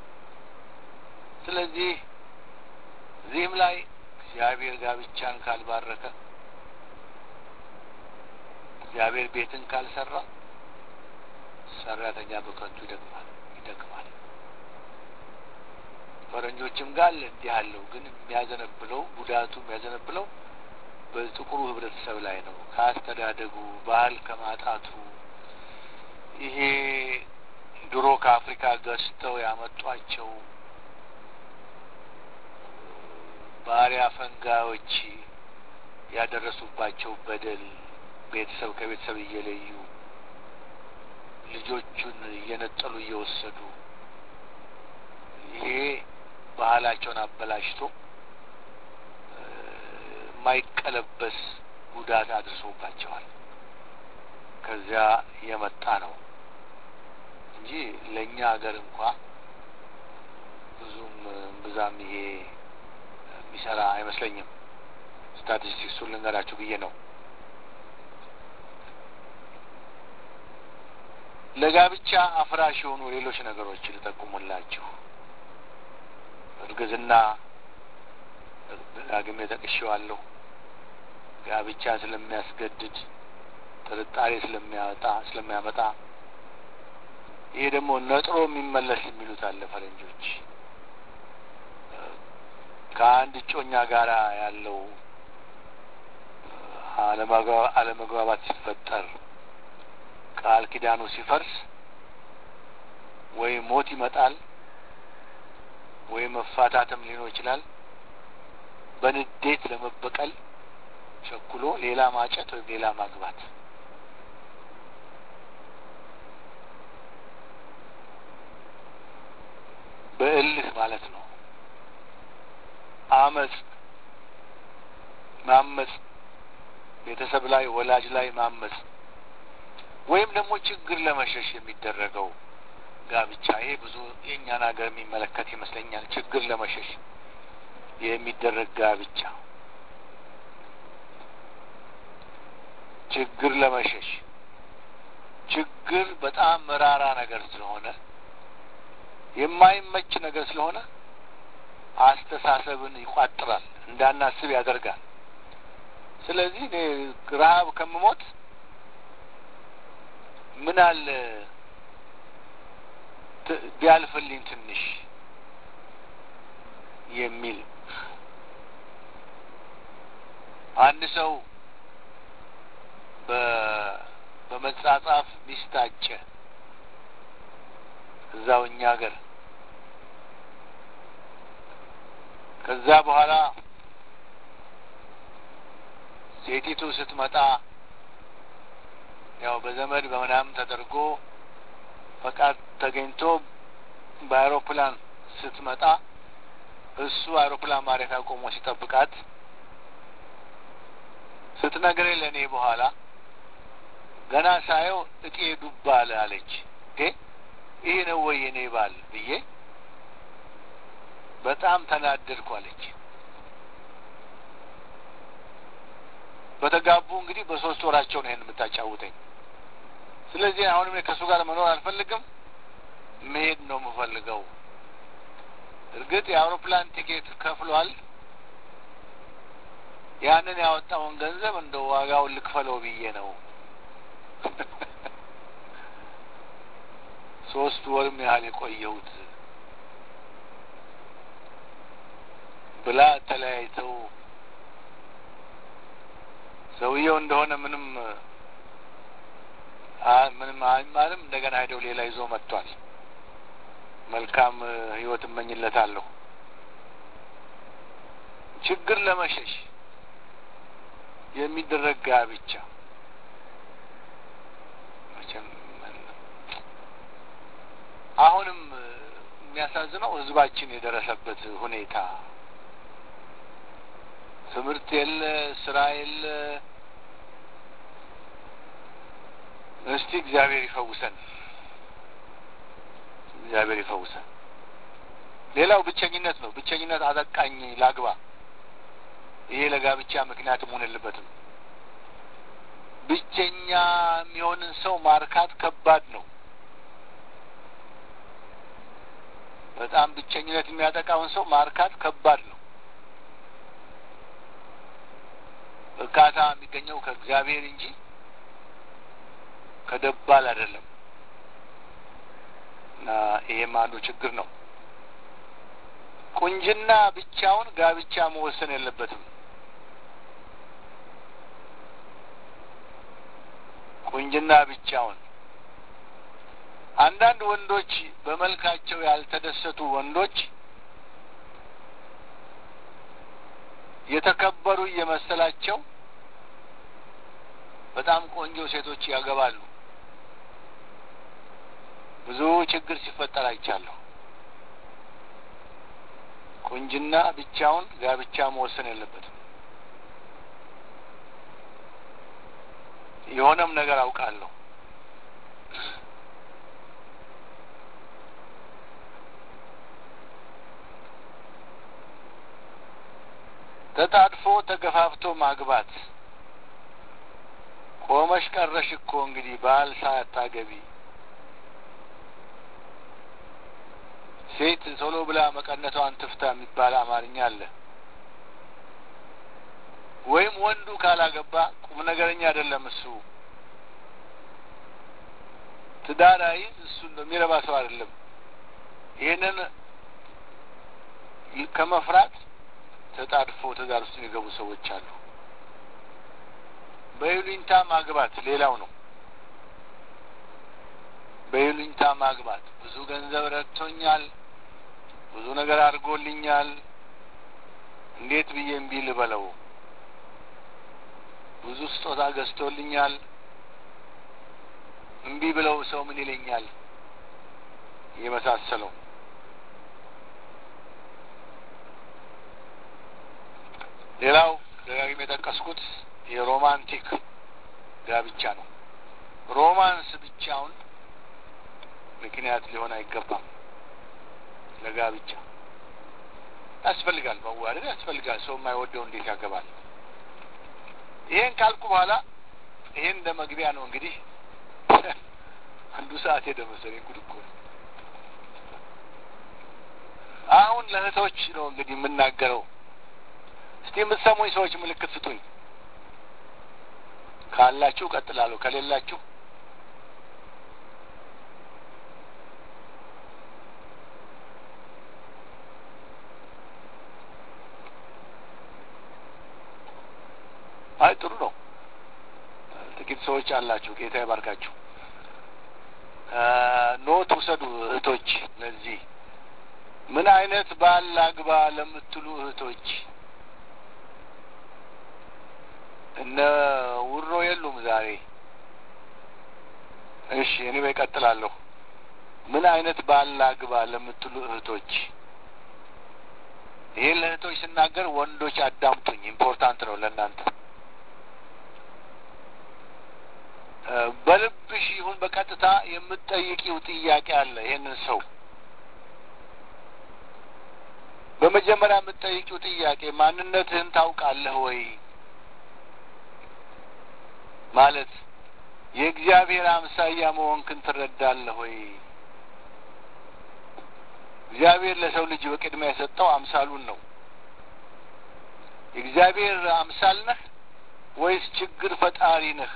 ስለዚህ እዚህም ላይ እግዚአብሔር ጋብቻን ካልባረከ እግዚአብሔር ቤትን ካልሰራ ሰራተኛ በከንቱ ይደክማል ይደክማል። ፈረንጆችም ጋር እንዲህ አለው። ግን የሚያዘነብለው ጉዳቱ የሚያዘነብለው በጥቁሩ ህብረተሰብ ላይ ነው። ከአስተዳደጉ ባህል ከማጣቱ ይሄ ድሮ ከአፍሪካ ገዝተው ያመጧቸው ባሪያ ፈንጋዮች ያደረሱባቸው በደል ቤተሰብ ከቤተሰብ እየለዩ ልጆቹን እየነጠሉ እየወሰዱ ይሄ ባህላቸውን አበላሽቶ የማይቀለበስ ጉዳት አድርሶባቸዋል። ከዚያ የመጣ ነው እንጂ ለእኛ ሀገር እንኳ ብዙም ብዛም ይሄ የሚሰራ አይመስለኝም። ስታቲስቲክሱን ልንገራችሁ ብዬ ነው። ለጋብቻ አፍራሽ የሆኑ ሌሎች ነገሮች ልጠቁሙላችሁ። እርግዝና ዳግሜ ጠቅሼዋለሁ። ጋብቻ ስለሚያስገድድ ጥርጣሬ ስለሚያወጣ ስለሚያመጣ ይሄ ደግሞ ነጥሮ የሚመለስ የሚሉት አለ ፈረንጆች። ከአንድ እጮኛ ጋራ ያለው አለመግባባት ሲፈጠር ቃል ኪዳኑ ሲፈርስ ወይ ሞት ይመጣል ወይ መፋታትም ሊኖር ይችላል። በንዴት ለመበቀል ቸኩሎ ሌላ ማጨት ወይም ሌላ ማግባት በእልህ ማለት ነው። አመፅ ማመፅ፣ ቤተሰብ ላይ ወላጅ ላይ ማመፅ ወይም ደግሞ ችግር ለመሸሽ የሚደረገው ጋብቻ ይሄ ብዙ የእኛን ሀገር የሚመለከት ይመስለኛል። ችግር ለመሸሽ የሚደረግ ጋብቻ ችግር ለመሸሽ ችግር በጣም መራራ ነገር ስለሆነ የማይመች ነገር ስለሆነ አስተሳሰብን ይቋጥራል፣ እንዳናስብ ያደርጋል። ስለዚህ እኔ ረሀብ ከምሞት ምን አለ ቢያልፍልኝ ትንሽ የሚል አንድ ሰው በመጻጻፍ ሚስት አጨ እዛው እኛ ሀገር ከዛ በኋላ ሴቲቱ ስትመጣ ያው በዘመድ በምናምን ተደርጎ ፈቃድ ተገኝቶ በአይሮፕላን ስትመጣ እሱ አይሮፕላን ማረፊያ ቆሞ ሲጠብቃት ስትነግረኝ ለእኔ በኋላ ገና ሳየው እጤ ዱባ አለ አለች። ይህ ነው ወይ የኔ ባል ብዬ በጣም ተናደድኩ አለች። በተጋቡ እንግዲህ በሶስት ወራቸው ነው ይህን የምታጫውተኝ። ስለዚህ አሁንም ከእሱ ጋር መኖር አልፈልግም፣ መሄድ ነው የምፈልገው። እርግጥ የአውሮፕላን ቲኬት ከፍሏል። ያንን ያወጣውን ገንዘብ እንደ ዋጋውን ልክፈለው ብዬ ነው ሶስት ወርም ያህል የቆየሁት ብላ ተለያይተው ሰውየው እንደሆነ ምንም ምንም አይማልም። እንደገና ሄደው ሌላ ይዞ መጥቷል። መልካም ሕይወት እመኝለታለሁ። ችግር ለመሸሽ የሚደረግ ጋብቻ መቼም አሁንም የሚያሳዝነው ሕዝባችን የደረሰበት ሁኔታ ትምህርት የለ፣ ስራ የለ። እስቲ እግዚአብሔር ይፈውሰን፣ እግዚአብሔር ይፈውሰን። ሌላው ብቸኝነት ነው። ብቸኝነት አጠቃኝ ላግባ። ይሄ ለጋብቻ ምክንያት መሆን የለበትም። ብቸኛ የሚሆንን ሰው ማርካት ከባድ ነው። በጣም ብቸኝነት የሚያጠቃውን ሰው ማርካት ከባድ ነው። እርካታ የሚገኘው ከእግዚአብሔር እንጂ ከደባል አይደለም። እና ይሄም አንዱ ችግር ነው። ቁንጅና ብቻውን ጋብቻ መወሰን የለበትም። ቁንጅና ብቻውን አንዳንድ ወንዶች በመልካቸው ያልተደሰቱ ወንዶች የተከበሩ እየመሰላቸው በጣም ቆንጆ ሴቶች ያገባሉ። ብዙ ችግር ሲፈጠር አይቻለሁ። ቁንጅና ብቻውን ጋብቻ መወሰን የለበትም። የሆነም ነገር አውቃለሁ። ተጣድፎ ተገፋፍቶ ማግባት ቆመሽ ቀረሽ እኮ እንግዲህ ባል ሳታገቢ ሴት ቶሎ ብላ መቀነቷን ትፍታ የሚባል አማርኛ አለ። ወይም ወንዱ ካላገባ ቁም ነገረኛ አይደለም እሱ ትዳር አይዝ እሱ የሚረባ ሰው አይደለም። ይህንን ከመፍራት ተጣድፎ ትዳር ውስጥ የሚገቡ ሰዎች አሉ። በይሉኝታ ማግባት ሌላው ነው። በይሉኝታ ማግባት ብዙ ገንዘብ ረድቶኛል፣ ብዙ ነገር አድርጎልኛል፣ እንዴት ብዬ እምቢ ልበለው? ብዙ ስጦታ ገዝቶልኛል፣ እምቢ ብለው ሰው ምን ይለኛል? የመሳሰለው ሌላው ደጋግሜ የጠቀስኩት የሮማንቲክ ጋብቻ ነው። ሮማንስ ብቻውን ምክንያት ሊሆን አይገባም። ለጋብቻ ያስፈልጋል፣ መዋደድ ያስፈልጋል። ሰው የማይወደው እንዴት ያገባል? ይሄን ካልኩ በኋላ ይሄን እንደ መግቢያ ነው እንግዲህ አንዱ ሰዓት ሄደ መሰለኝ። ጉድ እኮ ነው። አሁን ለእህቶች ነው እንግዲህ የምናገረው። እስቲ የምትሰሙኝ ሰዎች ምልክት ስጡኝ። ካላችሁ ቀጥላለሁ፣ ከሌላችሁ አይ ጥሩ ነው። ጥቂት ሰዎች አላችሁ። ጌታ ይባርካችሁ። ኖት ውሰዱ እህቶች። ለዚህ ምን አይነት ባል አግባ ለምትሉ እህቶች እነ ውሮ የሉም ዛሬ። እሺ እኔ እቀጥላለሁ። ምን አይነት ባል አግባ ለምትሉ እህቶች ይሄን ለእህቶች ስናገር ወንዶች አዳምጡኝ፣ ኢምፖርታንት ነው ለእናንተ። በልብሽ ይሁን በቀጥታ የምትጠይቂው ጥያቄ አለ። ይህንን ሰው በመጀመሪያ የምትጠይቂው ጥያቄ ማንነትህን ታውቃለህ ወይ? ማለት የእግዚአብሔር አምሳያ መሆንክን ትረዳለህ ወይ? እግዚአብሔር ለሰው ልጅ በቅድሚያ የሰጠው አምሳሉን ነው። የእግዚአብሔር አምሳል ነህ ወይስ ችግር ፈጣሪ ነህ?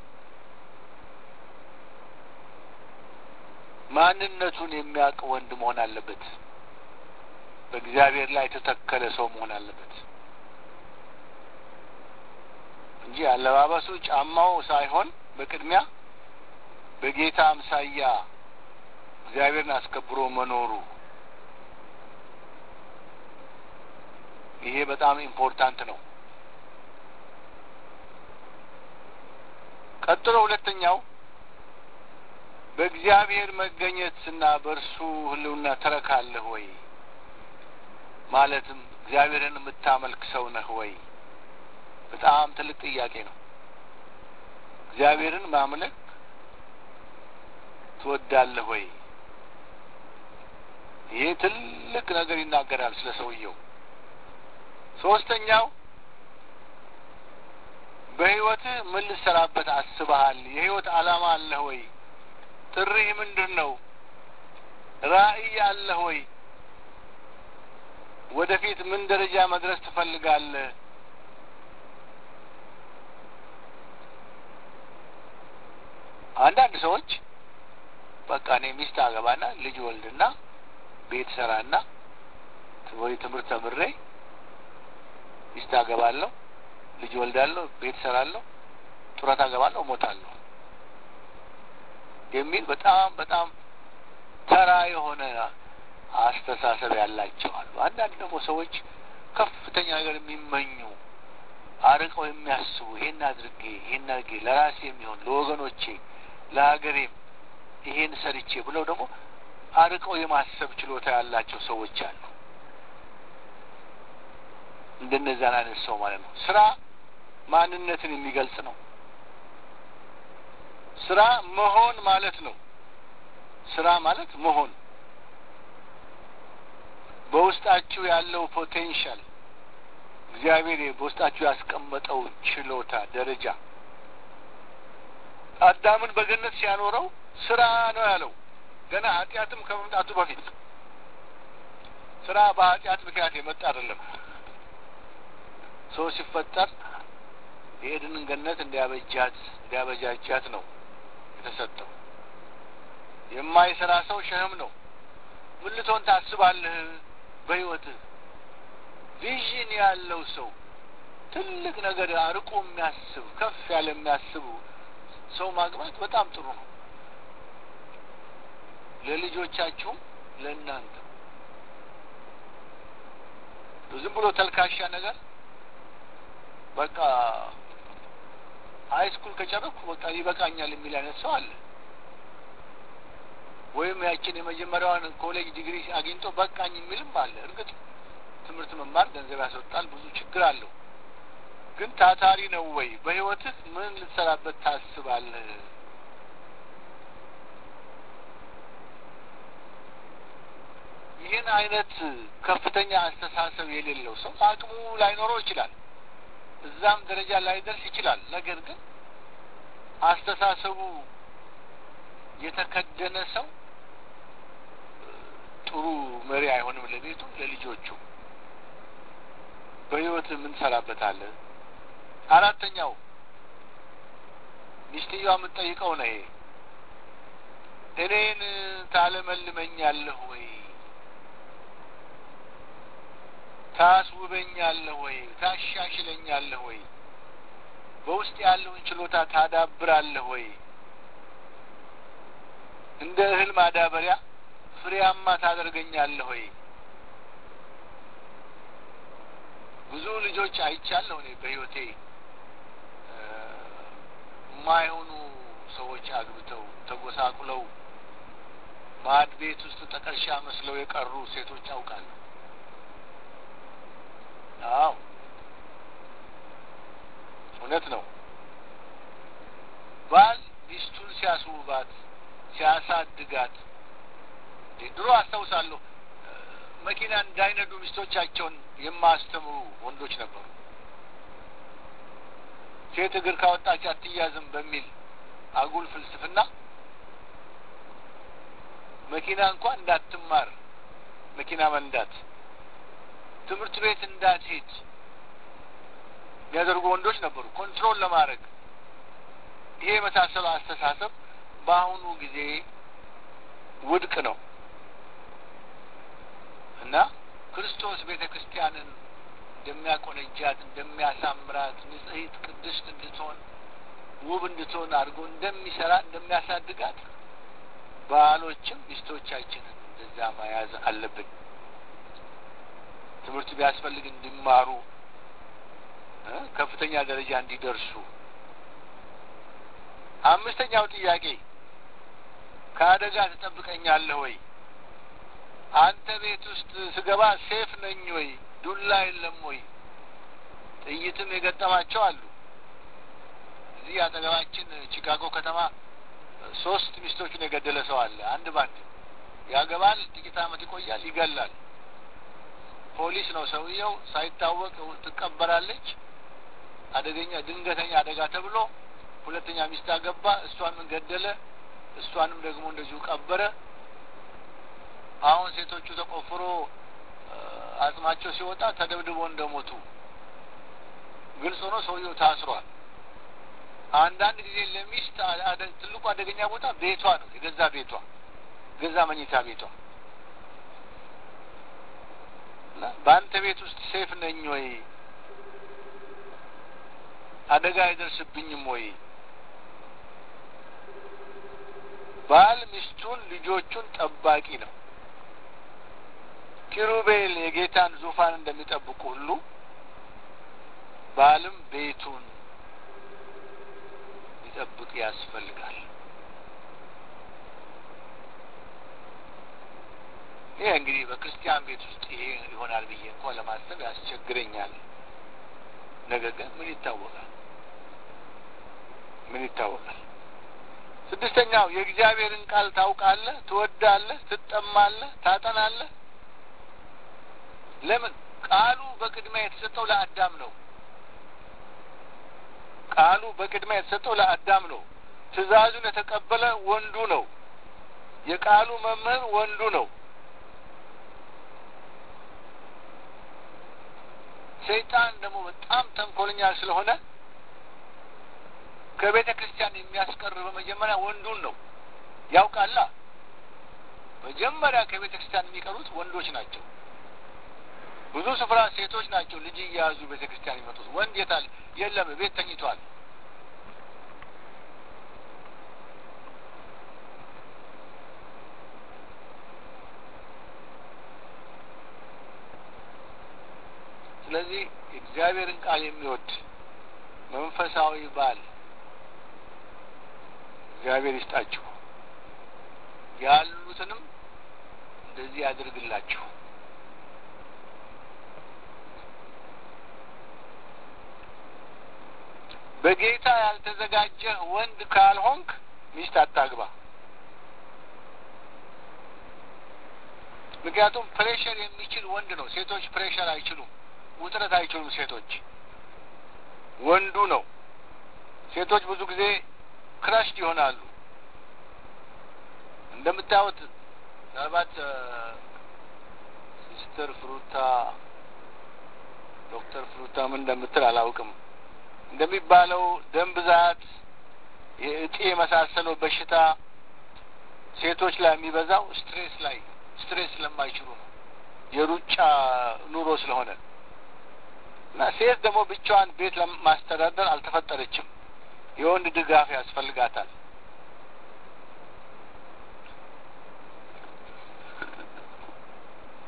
ማንነቱን የሚያውቅ ወንድ መሆን አለበት። በእግዚአብሔር ላይ የተተከለ ሰው መሆን አለበት እንጂ አለባበሱ፣ ጫማው ሳይሆን በቅድሚያ በጌታ አምሳያ እግዚአብሔርን አስከብሮ መኖሩ ይሄ በጣም ኢምፖርታንት ነው። ቀጥሎ ሁለተኛው በእግዚአብሔር መገኘት እና በእርሱ ሕልውና ትረካለህ ወይ? ማለትም እግዚአብሔርን የምታመልክ ሰው ነህ ወይ? በጣም ትልቅ ጥያቄ ነው። እግዚአብሔርን ማምለክ ትወዳለህ ወይ? ይሄ ትልቅ ነገር ይናገራል ስለ ሰውየው። ሶስተኛው በህይወትህ ምን ልትሰራበት አስበሃል? የህይወት ዓላማ አለህ ወይ? ጥሪህ ምንድን ነው? ራዕይ አለህ ወይ? ወደፊት ምን ደረጃ መድረስ ትፈልጋለህ? አንዳንድ ሰዎች በቃ እኔ ሚስት አገባና ልጅ ወልድና ቤት ሰራና ወይ ትምህርት ተምሬ ሚስት አገባለሁ፣ ልጅ ወልዳለሁ፣ ቤት ሰራለሁ፣ ጡረታ አገባለሁ፣ እሞታለሁ የሚል በጣም በጣም ተራ የሆነ አስተሳሰብ ያላቸው አሉ። አንዳንድ ደግሞ ሰዎች ከፍተኛ ነገር የሚመኙ አርቀው የሚያስቡ ይሄን አድርጌ ይሄን አድርጌ ለራሴ የሚሆን ለወገኖቼ፣ ለሀገሬም ይሄን ሰርቼ ብለው ደግሞ አርቀው የማሰብ ችሎታ ያላቸው ሰዎች አሉ። እንደነዛን አይነት ሰው ማለት ነው። ስራ ማንነትን የሚገልጽ ነው። ስራ መሆን ማለት ነው። ስራ ማለት መሆን በውስጣችሁ ያለው ፖቴንሻል እግዚአብሔር በውስጣችሁ ያስቀመጠው ችሎታ ደረጃ አዳምን በገነት ሲያኖረው ስራ ነው ያለው። ገና ኃጢአትም ከመምጣቱ በፊት ስራ በኃጢአት ምክንያት የመጣ አይደለም። ሰው ሲፈጠር የኤድንን ገነት እንዲያበጃት እንዲያበጃጃት ነው የተሰጠው። የማይሰራ ሰው ሸህም ነው። ምን ልትሆን ታስባለህ በህይወትህ? ቪዥን ያለው ሰው ትልቅ ነገር አርቆ የሚያስብ ከፍ ያለ የሚያስቡ ሰው ማግባት በጣም ጥሩ ነው። ለልጆቻችሁም ለእናንተ ዝም ብሎ ተልካሻ ነገር በቃ ሀይ ስኩል ከጨረኩ በቃ ይበቃኛል የሚል አይነት ሰው አለ። ወይም ያችን የመጀመሪያዋን ኮሌጅ ዲግሪ አግኝቶ በቃኝ የሚልም አለ። እርግጥ ትምህርት መማር ገንዘብ ያስወጣል፣ ብዙ ችግር አለው። ግን ታታሪ ነው ወይ? በህይወትህ ምን ልትሰራበት ታስባለህ? ይህን አይነት ከፍተኛ አስተሳሰብ የሌለው ሰው አቅሙ ላይኖረው ይችላል፣ እዛም ደረጃ ላይደርስ ይችላል። ነገር ግን አስተሳሰቡ የተከደነ ሰው ጥሩ መሪ አይሆንም ለቤቱ፣ ለልጆቹ። በህይወት ምን ትሰራበታለህ? አራተኛው ሚስትየዋ የምትጠይቀው ነው ይሄ እኔን ታለመልመኛለህ ወይ? ታስውበኛለህ ወይ? ታሻሽለኛለህ ወይ? በውስጥ ያለውን ችሎታ ታዳብራለህ ወይ? እንደ እህል ማዳበሪያ ፍሬያማ ታደርገኛለህ ወይ? ብዙ ልጆች አይቻለሁ እኔ በሕይወቴ የማይሆኑ ሰዎች አግብተው ተጎሳቁለው ማዕድ ቤት ውስጥ ጠቀሻ መስለው የቀሩ ሴቶች አውቃለሁ። አዎ እውነት ነው። ባል ሚስቱን ሲያስውባት ሲያሳድጋት ድሮ አስታውሳለሁ መኪና እንዳይነዱ ሚስቶቻቸውን የማያስተምሩ ወንዶች ነበሩ። ሴት እግር ካወጣች አትያዝም በሚል አጉል ፍልስፍና መኪና እንኳን እንዳትማር መኪና መንዳት ትምህርት ቤት እንዳትሄድ የሚያደርጉ ወንዶች ነበሩ። ኮንትሮል ለማድረግ ይሄ የመሳሰለው አስተሳሰብ በአሁኑ ጊዜ ውድቅ ነው እና ክርስቶስ ቤተ ክርስቲያንን እንደሚያቆነጃት፣ እንደሚያሳምራት፣ ንጽሕት ቅድስት እንድትሆን ውብ እንድትሆን አድርጎ እንደሚሰራ እንደሚያሳድጋት ባሎችም ሚስቶቻችንን እንደዛ መያዝ አለብን። ትምህርት ቢያስፈልግ እንዲማሩ ከፍተኛ ደረጃ እንዲደርሱ። አምስተኛው ጥያቄ ከአደጋ ትጠብቀኛለህ ወይ? አንተ ቤት ውስጥ ስገባ ሴፍ ነኝ ወይ? ዱላ የለም ወይ? ጥይትም የገጠማቸው አሉ። እዚህ አጠገባችን ቺካጎ ከተማ ሶስት ሚስቶቹን የገደለ ሰው አለ። አንድ ባንድ ያገባል፣ ጥቂት ዓመት ይቆያል፣ ይገላል። ፖሊስ ነው ሰውየው። ሳይታወቅ ትቀበራለች። አደገኛ ድንገተኛ አደጋ ተብሎ ሁለተኛ ሚስት አገባ። እሷንም ገደለ፣ እሷንም ደግሞ እንደዚሁ ቀበረ። አሁን ሴቶቹ ተቆፍሮ አጽማቸው ሲወጣ ተደብድቦ እንደሞቱ ግልጽ ሆኖ ሰውየው ታስሯል። አንዳንድ ጊዜ ለሚስት ትልቁ አደገኛ ቦታ ቤቷ ነው፣ የገዛ ቤቷ፣ ገዛ መኝታ ቤቷ። በአንተ ቤት ውስጥ ሴፍ ነኝ ወይ? አደጋ አይደርስብኝም ወይ? ባል ሚስቱን ልጆቹን ጠባቂ ነው። ኪሩቤል የጌታን ዙፋን እንደሚጠብቁ ሁሉ ባልም ቤቱን ሊጠብቅ ያስፈልጋል። ይህ እንግዲህ በክርስቲያን ቤት ውስጥ ይሄ ይሆናል ብዬ እንኳን ለማሰብ ያስቸግረኛል። ነገር ግን ምን ይታወቃል? ምን ይታወቃል? ስድስተኛው የእግዚአብሔርን ቃል ታውቃለህ፣ ትወዳለህ፣ ትጠማለህ፣ ታጠናለህ። ለምን? ቃሉ በቅድሚያ የተሰጠው ለአዳም ነው። ቃሉ በቅድሚያ የተሰጠው ለአዳም ነው። ትእዛዙን የተቀበለ ወንዱ ነው። የቃሉ መምህር ወንዱ ነው። ሰይጣን ደግሞ በጣም ተንኮለኛ ስለሆነ ከቤተ ክርስቲያን የሚያስቀር በመጀመሪያ ወንዱን ነው። ያውቃላ። መጀመሪያ ከቤተ ክርስቲያን የሚቀሩት ወንዶች ናቸው። ብዙ ስፍራ ሴቶች ናቸው ልጅ እየያዙ ቤተ ክርስቲያን የሚመጡት። ወንድ የታል? የለም፣ ቤት ተኝቷል። ስለዚህ እግዚአብሔርን ቃል የሚወድ መንፈሳዊ ባል እግዚአብሔር ይስጣችሁ፣ ያሉትንም እንደዚህ ያድርግላችሁ። በጌታ ያልተዘጋጀህ ወንድ ካልሆንክ ሚስት አታግባ። ምክንያቱም ፕሬሸር የሚችል ወንድ ነው። ሴቶች ፕሬሸር አይችሉም፣ ውጥረት አይችሉም። ሴቶች ወንዱ ነው። ሴቶች ብዙ ጊዜ ክራሽድ ይሆናሉ። እንደምታዩት ምናልባት ሲስተር ፍሩታ ዶክተር ፍሩታ ምን እንደምትል አላውቅም። እንደሚባለው ደም ብዛት፣ የእጢ የመሳሰለው በሽታ ሴቶች ላይ የሚበዛው ስትሬስ ላይ ስትሬስ ስለማይችሉ ነው። የሩጫ ኑሮ ስለሆነ እና ሴት ደግሞ ብቻዋን ቤት ለማስተዳደር አልተፈጠረችም። የወንድ ድጋፍ ያስፈልጋታል።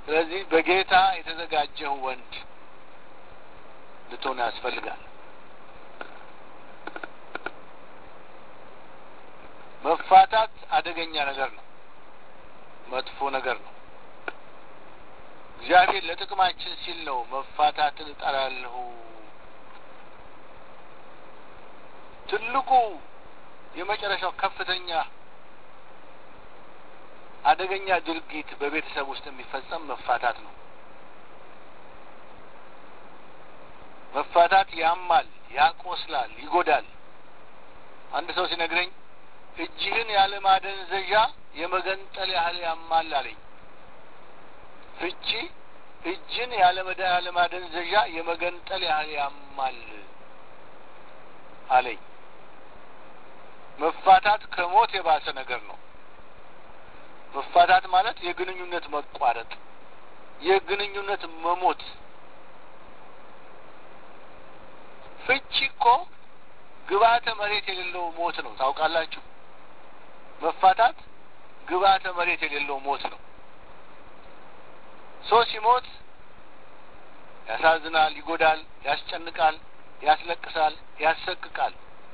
ስለዚህ በጌታ የተዘጋጀህ ወንድ ልትሆን ያስፈልጋል። መፋታት አደገኛ ነገር ነው፣ መጥፎ ነገር ነው። እግዚአብሔር ለጥቅማችን ሲል ነው መፋታትን እጠላለሁ። ትልቁ የመጨረሻው ከፍተኛ አደገኛ ድርጊት በቤተሰብ ውስጥ የሚፈጸም መፋታት ነው። መፋታት ያማል፣ ያቆስላል፣ ይጎዳል። አንድ ሰው ሲነግረኝ እጅህን ያለ ማደንዘዣ የመገንጠል ያህል ያማል አለኝ። ፍቺ እጅን ያለ ማደንዘዣ የመገንጠል ያህል ያማል አለኝ። መፋታት ከሞት የባሰ ነገር ነው። መፋታት ማለት የግንኙነት መቋረጥ፣ የግንኙነት መሞት። ፍቺ እኮ ግብዓተ መሬት የሌለው ሞት ነው። ታውቃላችሁ? መፋታት ግብዓተ መሬት የሌለው ሞት ነው። ሰው ሲሞት ያሳዝናል፣ ይጎዳል፣ ያስጨንቃል፣ ያስለቅሳል፣ ያሰቅቃል።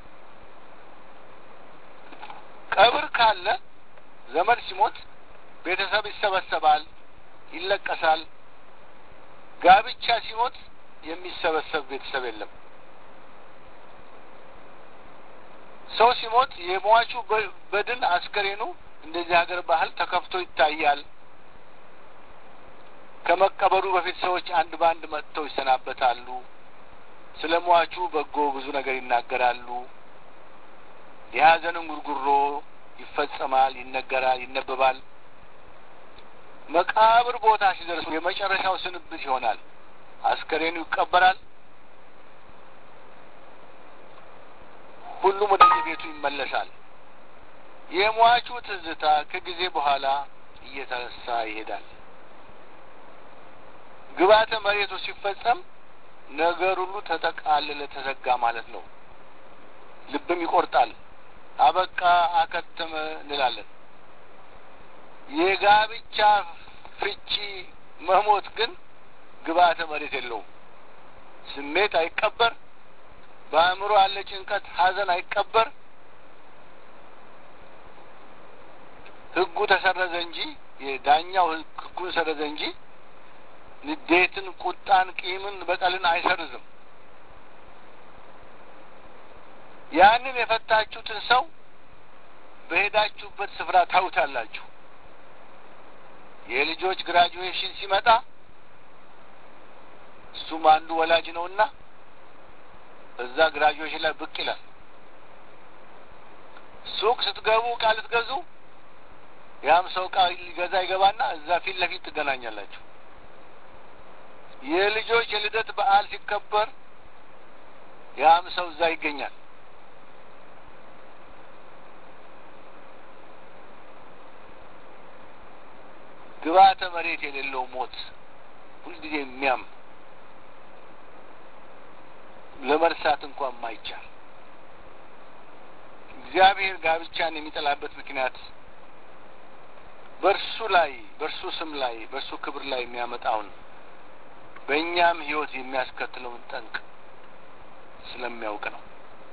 ቀብር ካለ ዘመድ ሲሞት ቤተሰብ ይሰበሰባል፣ ይለቀሳል። ጋብቻ ሲሞት የሚሰበሰብ ቤተሰብ የለም። ሰው ሲሞት የሟቹ በድን አስከሬኑ እንደዚህ ሀገር ባህል ተከፍቶ ይታያል። ከመቀበሩ በፊት ሰዎች አንድ በአንድ መጥተው ይሰናበታሉ። ስለ ሟቹ በጎ ብዙ ነገር ይናገራሉ። የሀዘንን ጉርጉሮ ይፈጸማል፣ ይነገራል፣ ይነበባል። መቃብር ቦታ ሲደርሱ የመጨረሻው ስንብት ይሆናል። አስከሬኑ ይቀበራል። ሁሉም ወደ ቤቱ ይመለሳል። የሟቹ ትዝታ ከጊዜ በኋላ እየተረሳ ይሄዳል። ግብዓተ መሬቱ ሲፈጸም ነገር ሁሉ ተጠቃለለ፣ ተዘጋ ማለት ነው። ልብም ይቆርጣል። አበቃ፣ አከተመ እንላለን። የጋብቻ ፍቺ መሞት ግን ግብዓተ መሬት የለውም። ስሜት አይቀበር፣ በአእምሮ ያለ ጭንቀት፣ ሐዘን አይቀበር። ሕጉ ተሰረዘ እንጂ የዳኛው ሕጉን ሰረዘ እንጂ ንዴትን፣ ቁጣን፣ ቂምን፣ በቀልን አይሰርዝም። ያንን የፈታችሁትን ሰው በሄዳችሁበት ስፍራ ታዩታላችሁ። የልጆች ግራጁዌሽን ሲመጣ እሱም አንዱ ወላጅ ነውና እዛ ግራጁዌሽን ላይ ብቅ ይላል። ሱቅ ስትገቡ ዕቃ ልትገዙ ያም ሰው ዕቃ ሊገዛ ይገባና እዛ ፊት ለፊት ትገናኛላችሁ። የልጆች የልደት በዓል ሲከበር ያም ሰው እዛ ይገኛል። ግብዓተ መሬት የሌለው ሞት ሁልጊዜ የሚያም ለመርሳት እንኳን ማይቻል እግዚአብሔር ጋብቻን የሚጠላበት ምክንያት በእርሱ ላይ በእርሱ ስም ላይ በእርሱ ክብር ላይ የሚያመጣውን በእኛም ሕይወት የሚያስከትለውን ጠንቅ ስለሚያውቅ ነው።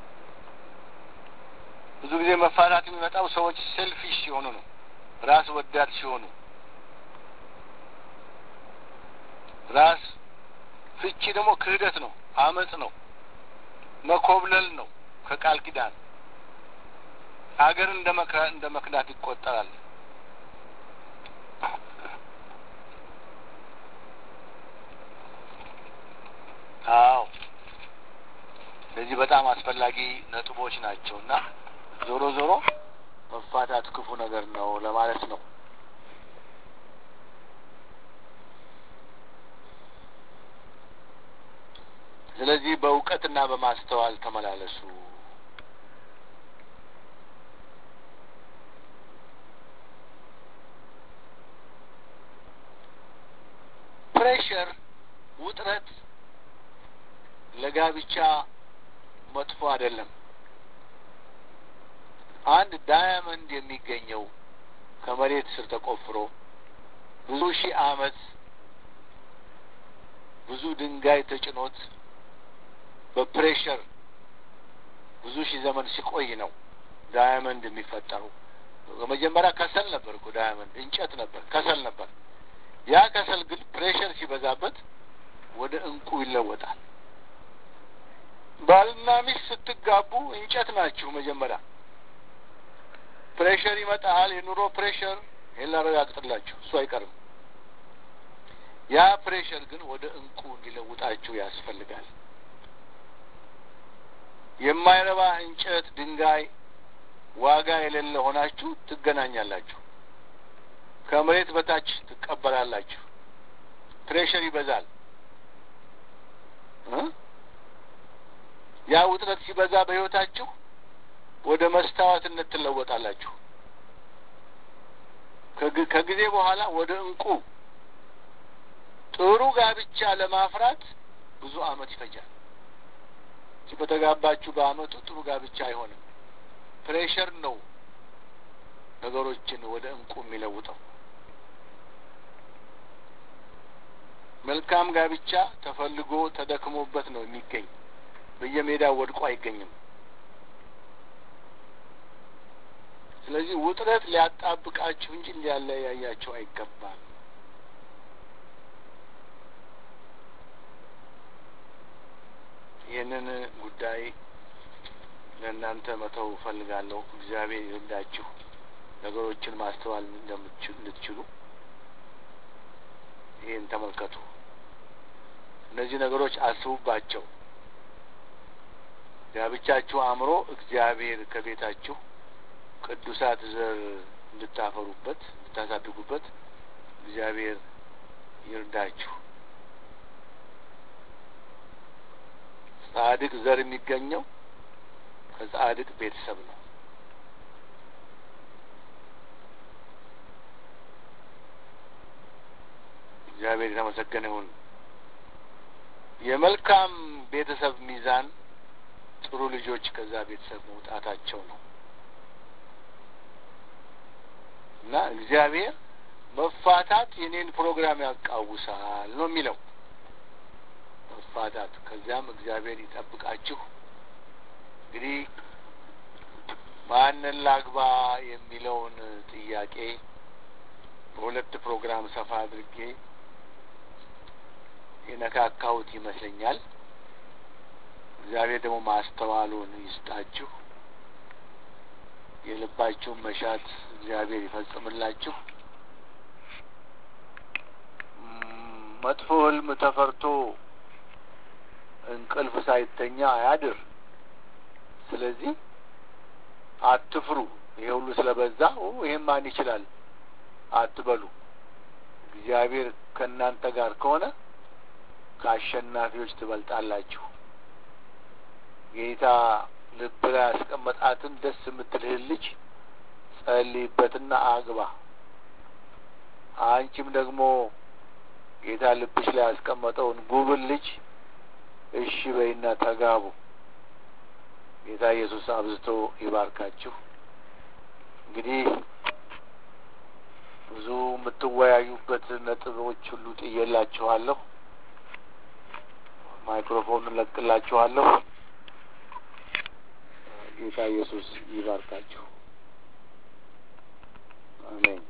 ብዙ ጊዜ መፋታት የሚመጣው ሰዎች ሴልፊሽ ሲሆኑ ነው፣ ራስ ወዳድ ሲሆኑ ራስ ፍቺ ደግሞ ክህደት ነው፣ አመጽ ነው፣ መኮብለል ነው ከቃል ኪዳን ሀገርን እንደ መክራ እንደ መክዳት ይቆጠራል። አዎ እነዚህ በጣም አስፈላጊ ነጥቦች ናቸው እና ዞሮ ዞሮ መፋታት ክፉ ነገር ነው ለማለት ነው። ስለዚህ በእውቀትና በማስተዋል ተመላለሱ። ፕሬሽር፣ ውጥረት ለጋብቻ መጥፎ አይደለም። አንድ ዳያመንድ የሚገኘው ከመሬት ስር ተቆፍሮ ብዙ ሺህ ዓመት ብዙ ድንጋይ ተጭኖት በፕሬሸር ብዙ ሺህ ዘመን ሲቆይ ነው ዳያመንድ የሚፈጠሩ። በመጀመሪያ ከሰል ነበር እኮ ዳያመንድ እንጨት ነበር፣ ከሰል ነበር። ያ ከሰል ግን ፕሬሸር ሲበዛበት ወደ እንቁ ይለወጣል። ባልና ሚስት ስትጋቡ እንጨት ናችሁ። መጀመሪያ ፕሬሸር ይመጣል፣ የኑሮ ፕሬሸር። ይህን ላረጋግጥላችሁ፣ እሱ አይቀርም። ያ ፕሬሸር ግን ወደ እንቁ እንዲለውጣችሁ ያስፈልጋል። የማይረባ እንጨት፣ ድንጋይ ዋጋ የሌለ ሆናችሁ ትገናኛላችሁ። ከመሬት በታች ትቀበላላችሁ። ፕሬሸር ይበዛል። ያ ውጥረት ሲበዛ በሕይወታችሁ ወደ መስታወትነት ትለወጣላችሁ። ከጊዜ በኋላ ወደ እንቁ ጥሩ ጋብቻ ለማፍራት ብዙ ዓመት ይፈጃል። በተጋባችሁ በዓመቱ ጥሩ ጋብቻ አይሆንም። ፕሬሸር ነው ነገሮችን ወደ እንቁ የሚለውጠው። መልካም ጋብቻ ተፈልጎ ተደክሞበት ነው የሚገኝ። በየሜዳው ወድቆ አይገኝም። ስለዚህ ውጥረት ሊያጣብቃችሁ እንጂ ሊያለያያችሁ አይገባም። ይህንን ጉዳይ ለእናንተ መተው እፈልጋለሁ። እግዚአብሔር ይርዳችሁ፣ ነገሮችን ማስተዋል እንድትችሉ። ይህን ተመልከቱ። እነዚህ ነገሮች አስቡባቸው። ጋብቻችሁ አምሮ እግዚአብሔር ከቤታችሁ ቅዱሳት ዘር እንድታፈሩበት እንድታሳድጉበት እግዚአብሔር ይርዳችሁ። ጻድቅ ዘር የሚገኘው ከጻድቅ ቤተሰብ ነው። እግዚአብሔር የተመሰገነ ይሁን። የመልካም ቤተሰብ ሚዛን ጥሩ ልጆች ከዛ ቤተሰብ መውጣታቸው ነው እና እግዚአብሔር መፋታት የኔን ፕሮግራም ያቃውሳል ነው የሚለው መፋታት። ከዚያም እግዚአብሔር ይጠብቃችሁ። እንግዲህ ማንን ላግባ የሚለውን ጥያቄ በሁለት ፕሮግራም ሰፋ አድርጌ የነካካሁት ይመስለኛል። እግዚአብሔር ደግሞ ማስተዋሉን ይስጣችሁ። የልባችሁን መሻት እግዚአብሔር ይፈጽምላችሁ። መጥፎ ሕልም ተፈርቶ እንቅልፍ ሳይተኛ አያድር። ስለዚህ አትፍሩ። ይሄ ሁሉ ስለበዛ ይሄን ማን ይችላል አትበሉ። እግዚአብሔር ከእናንተ ጋር ከሆነ ከአሸናፊዎች ትበልጣላችሁ። ጌታ ልብ ላይ ያስቀመጣትን ደስ የምትልህን ልጅ ጸልይበትና አግባ። አንቺም ደግሞ ጌታ ልብሽ ላይ ያስቀመጠውን ጉብል ልጅ እሺ በይና ተጋቡ። ጌታ ኢየሱስ አብዝቶ ይባርካችሁ። እንግዲህ ብዙ የምትወያዩበት ነጥቦች ሁሉ ጥዬላችኋለሁ። ማይክሮፎኑን ለቅላችኋለሁ። ጌታ ኢየሱስ ይባርካችሁ። አሜን።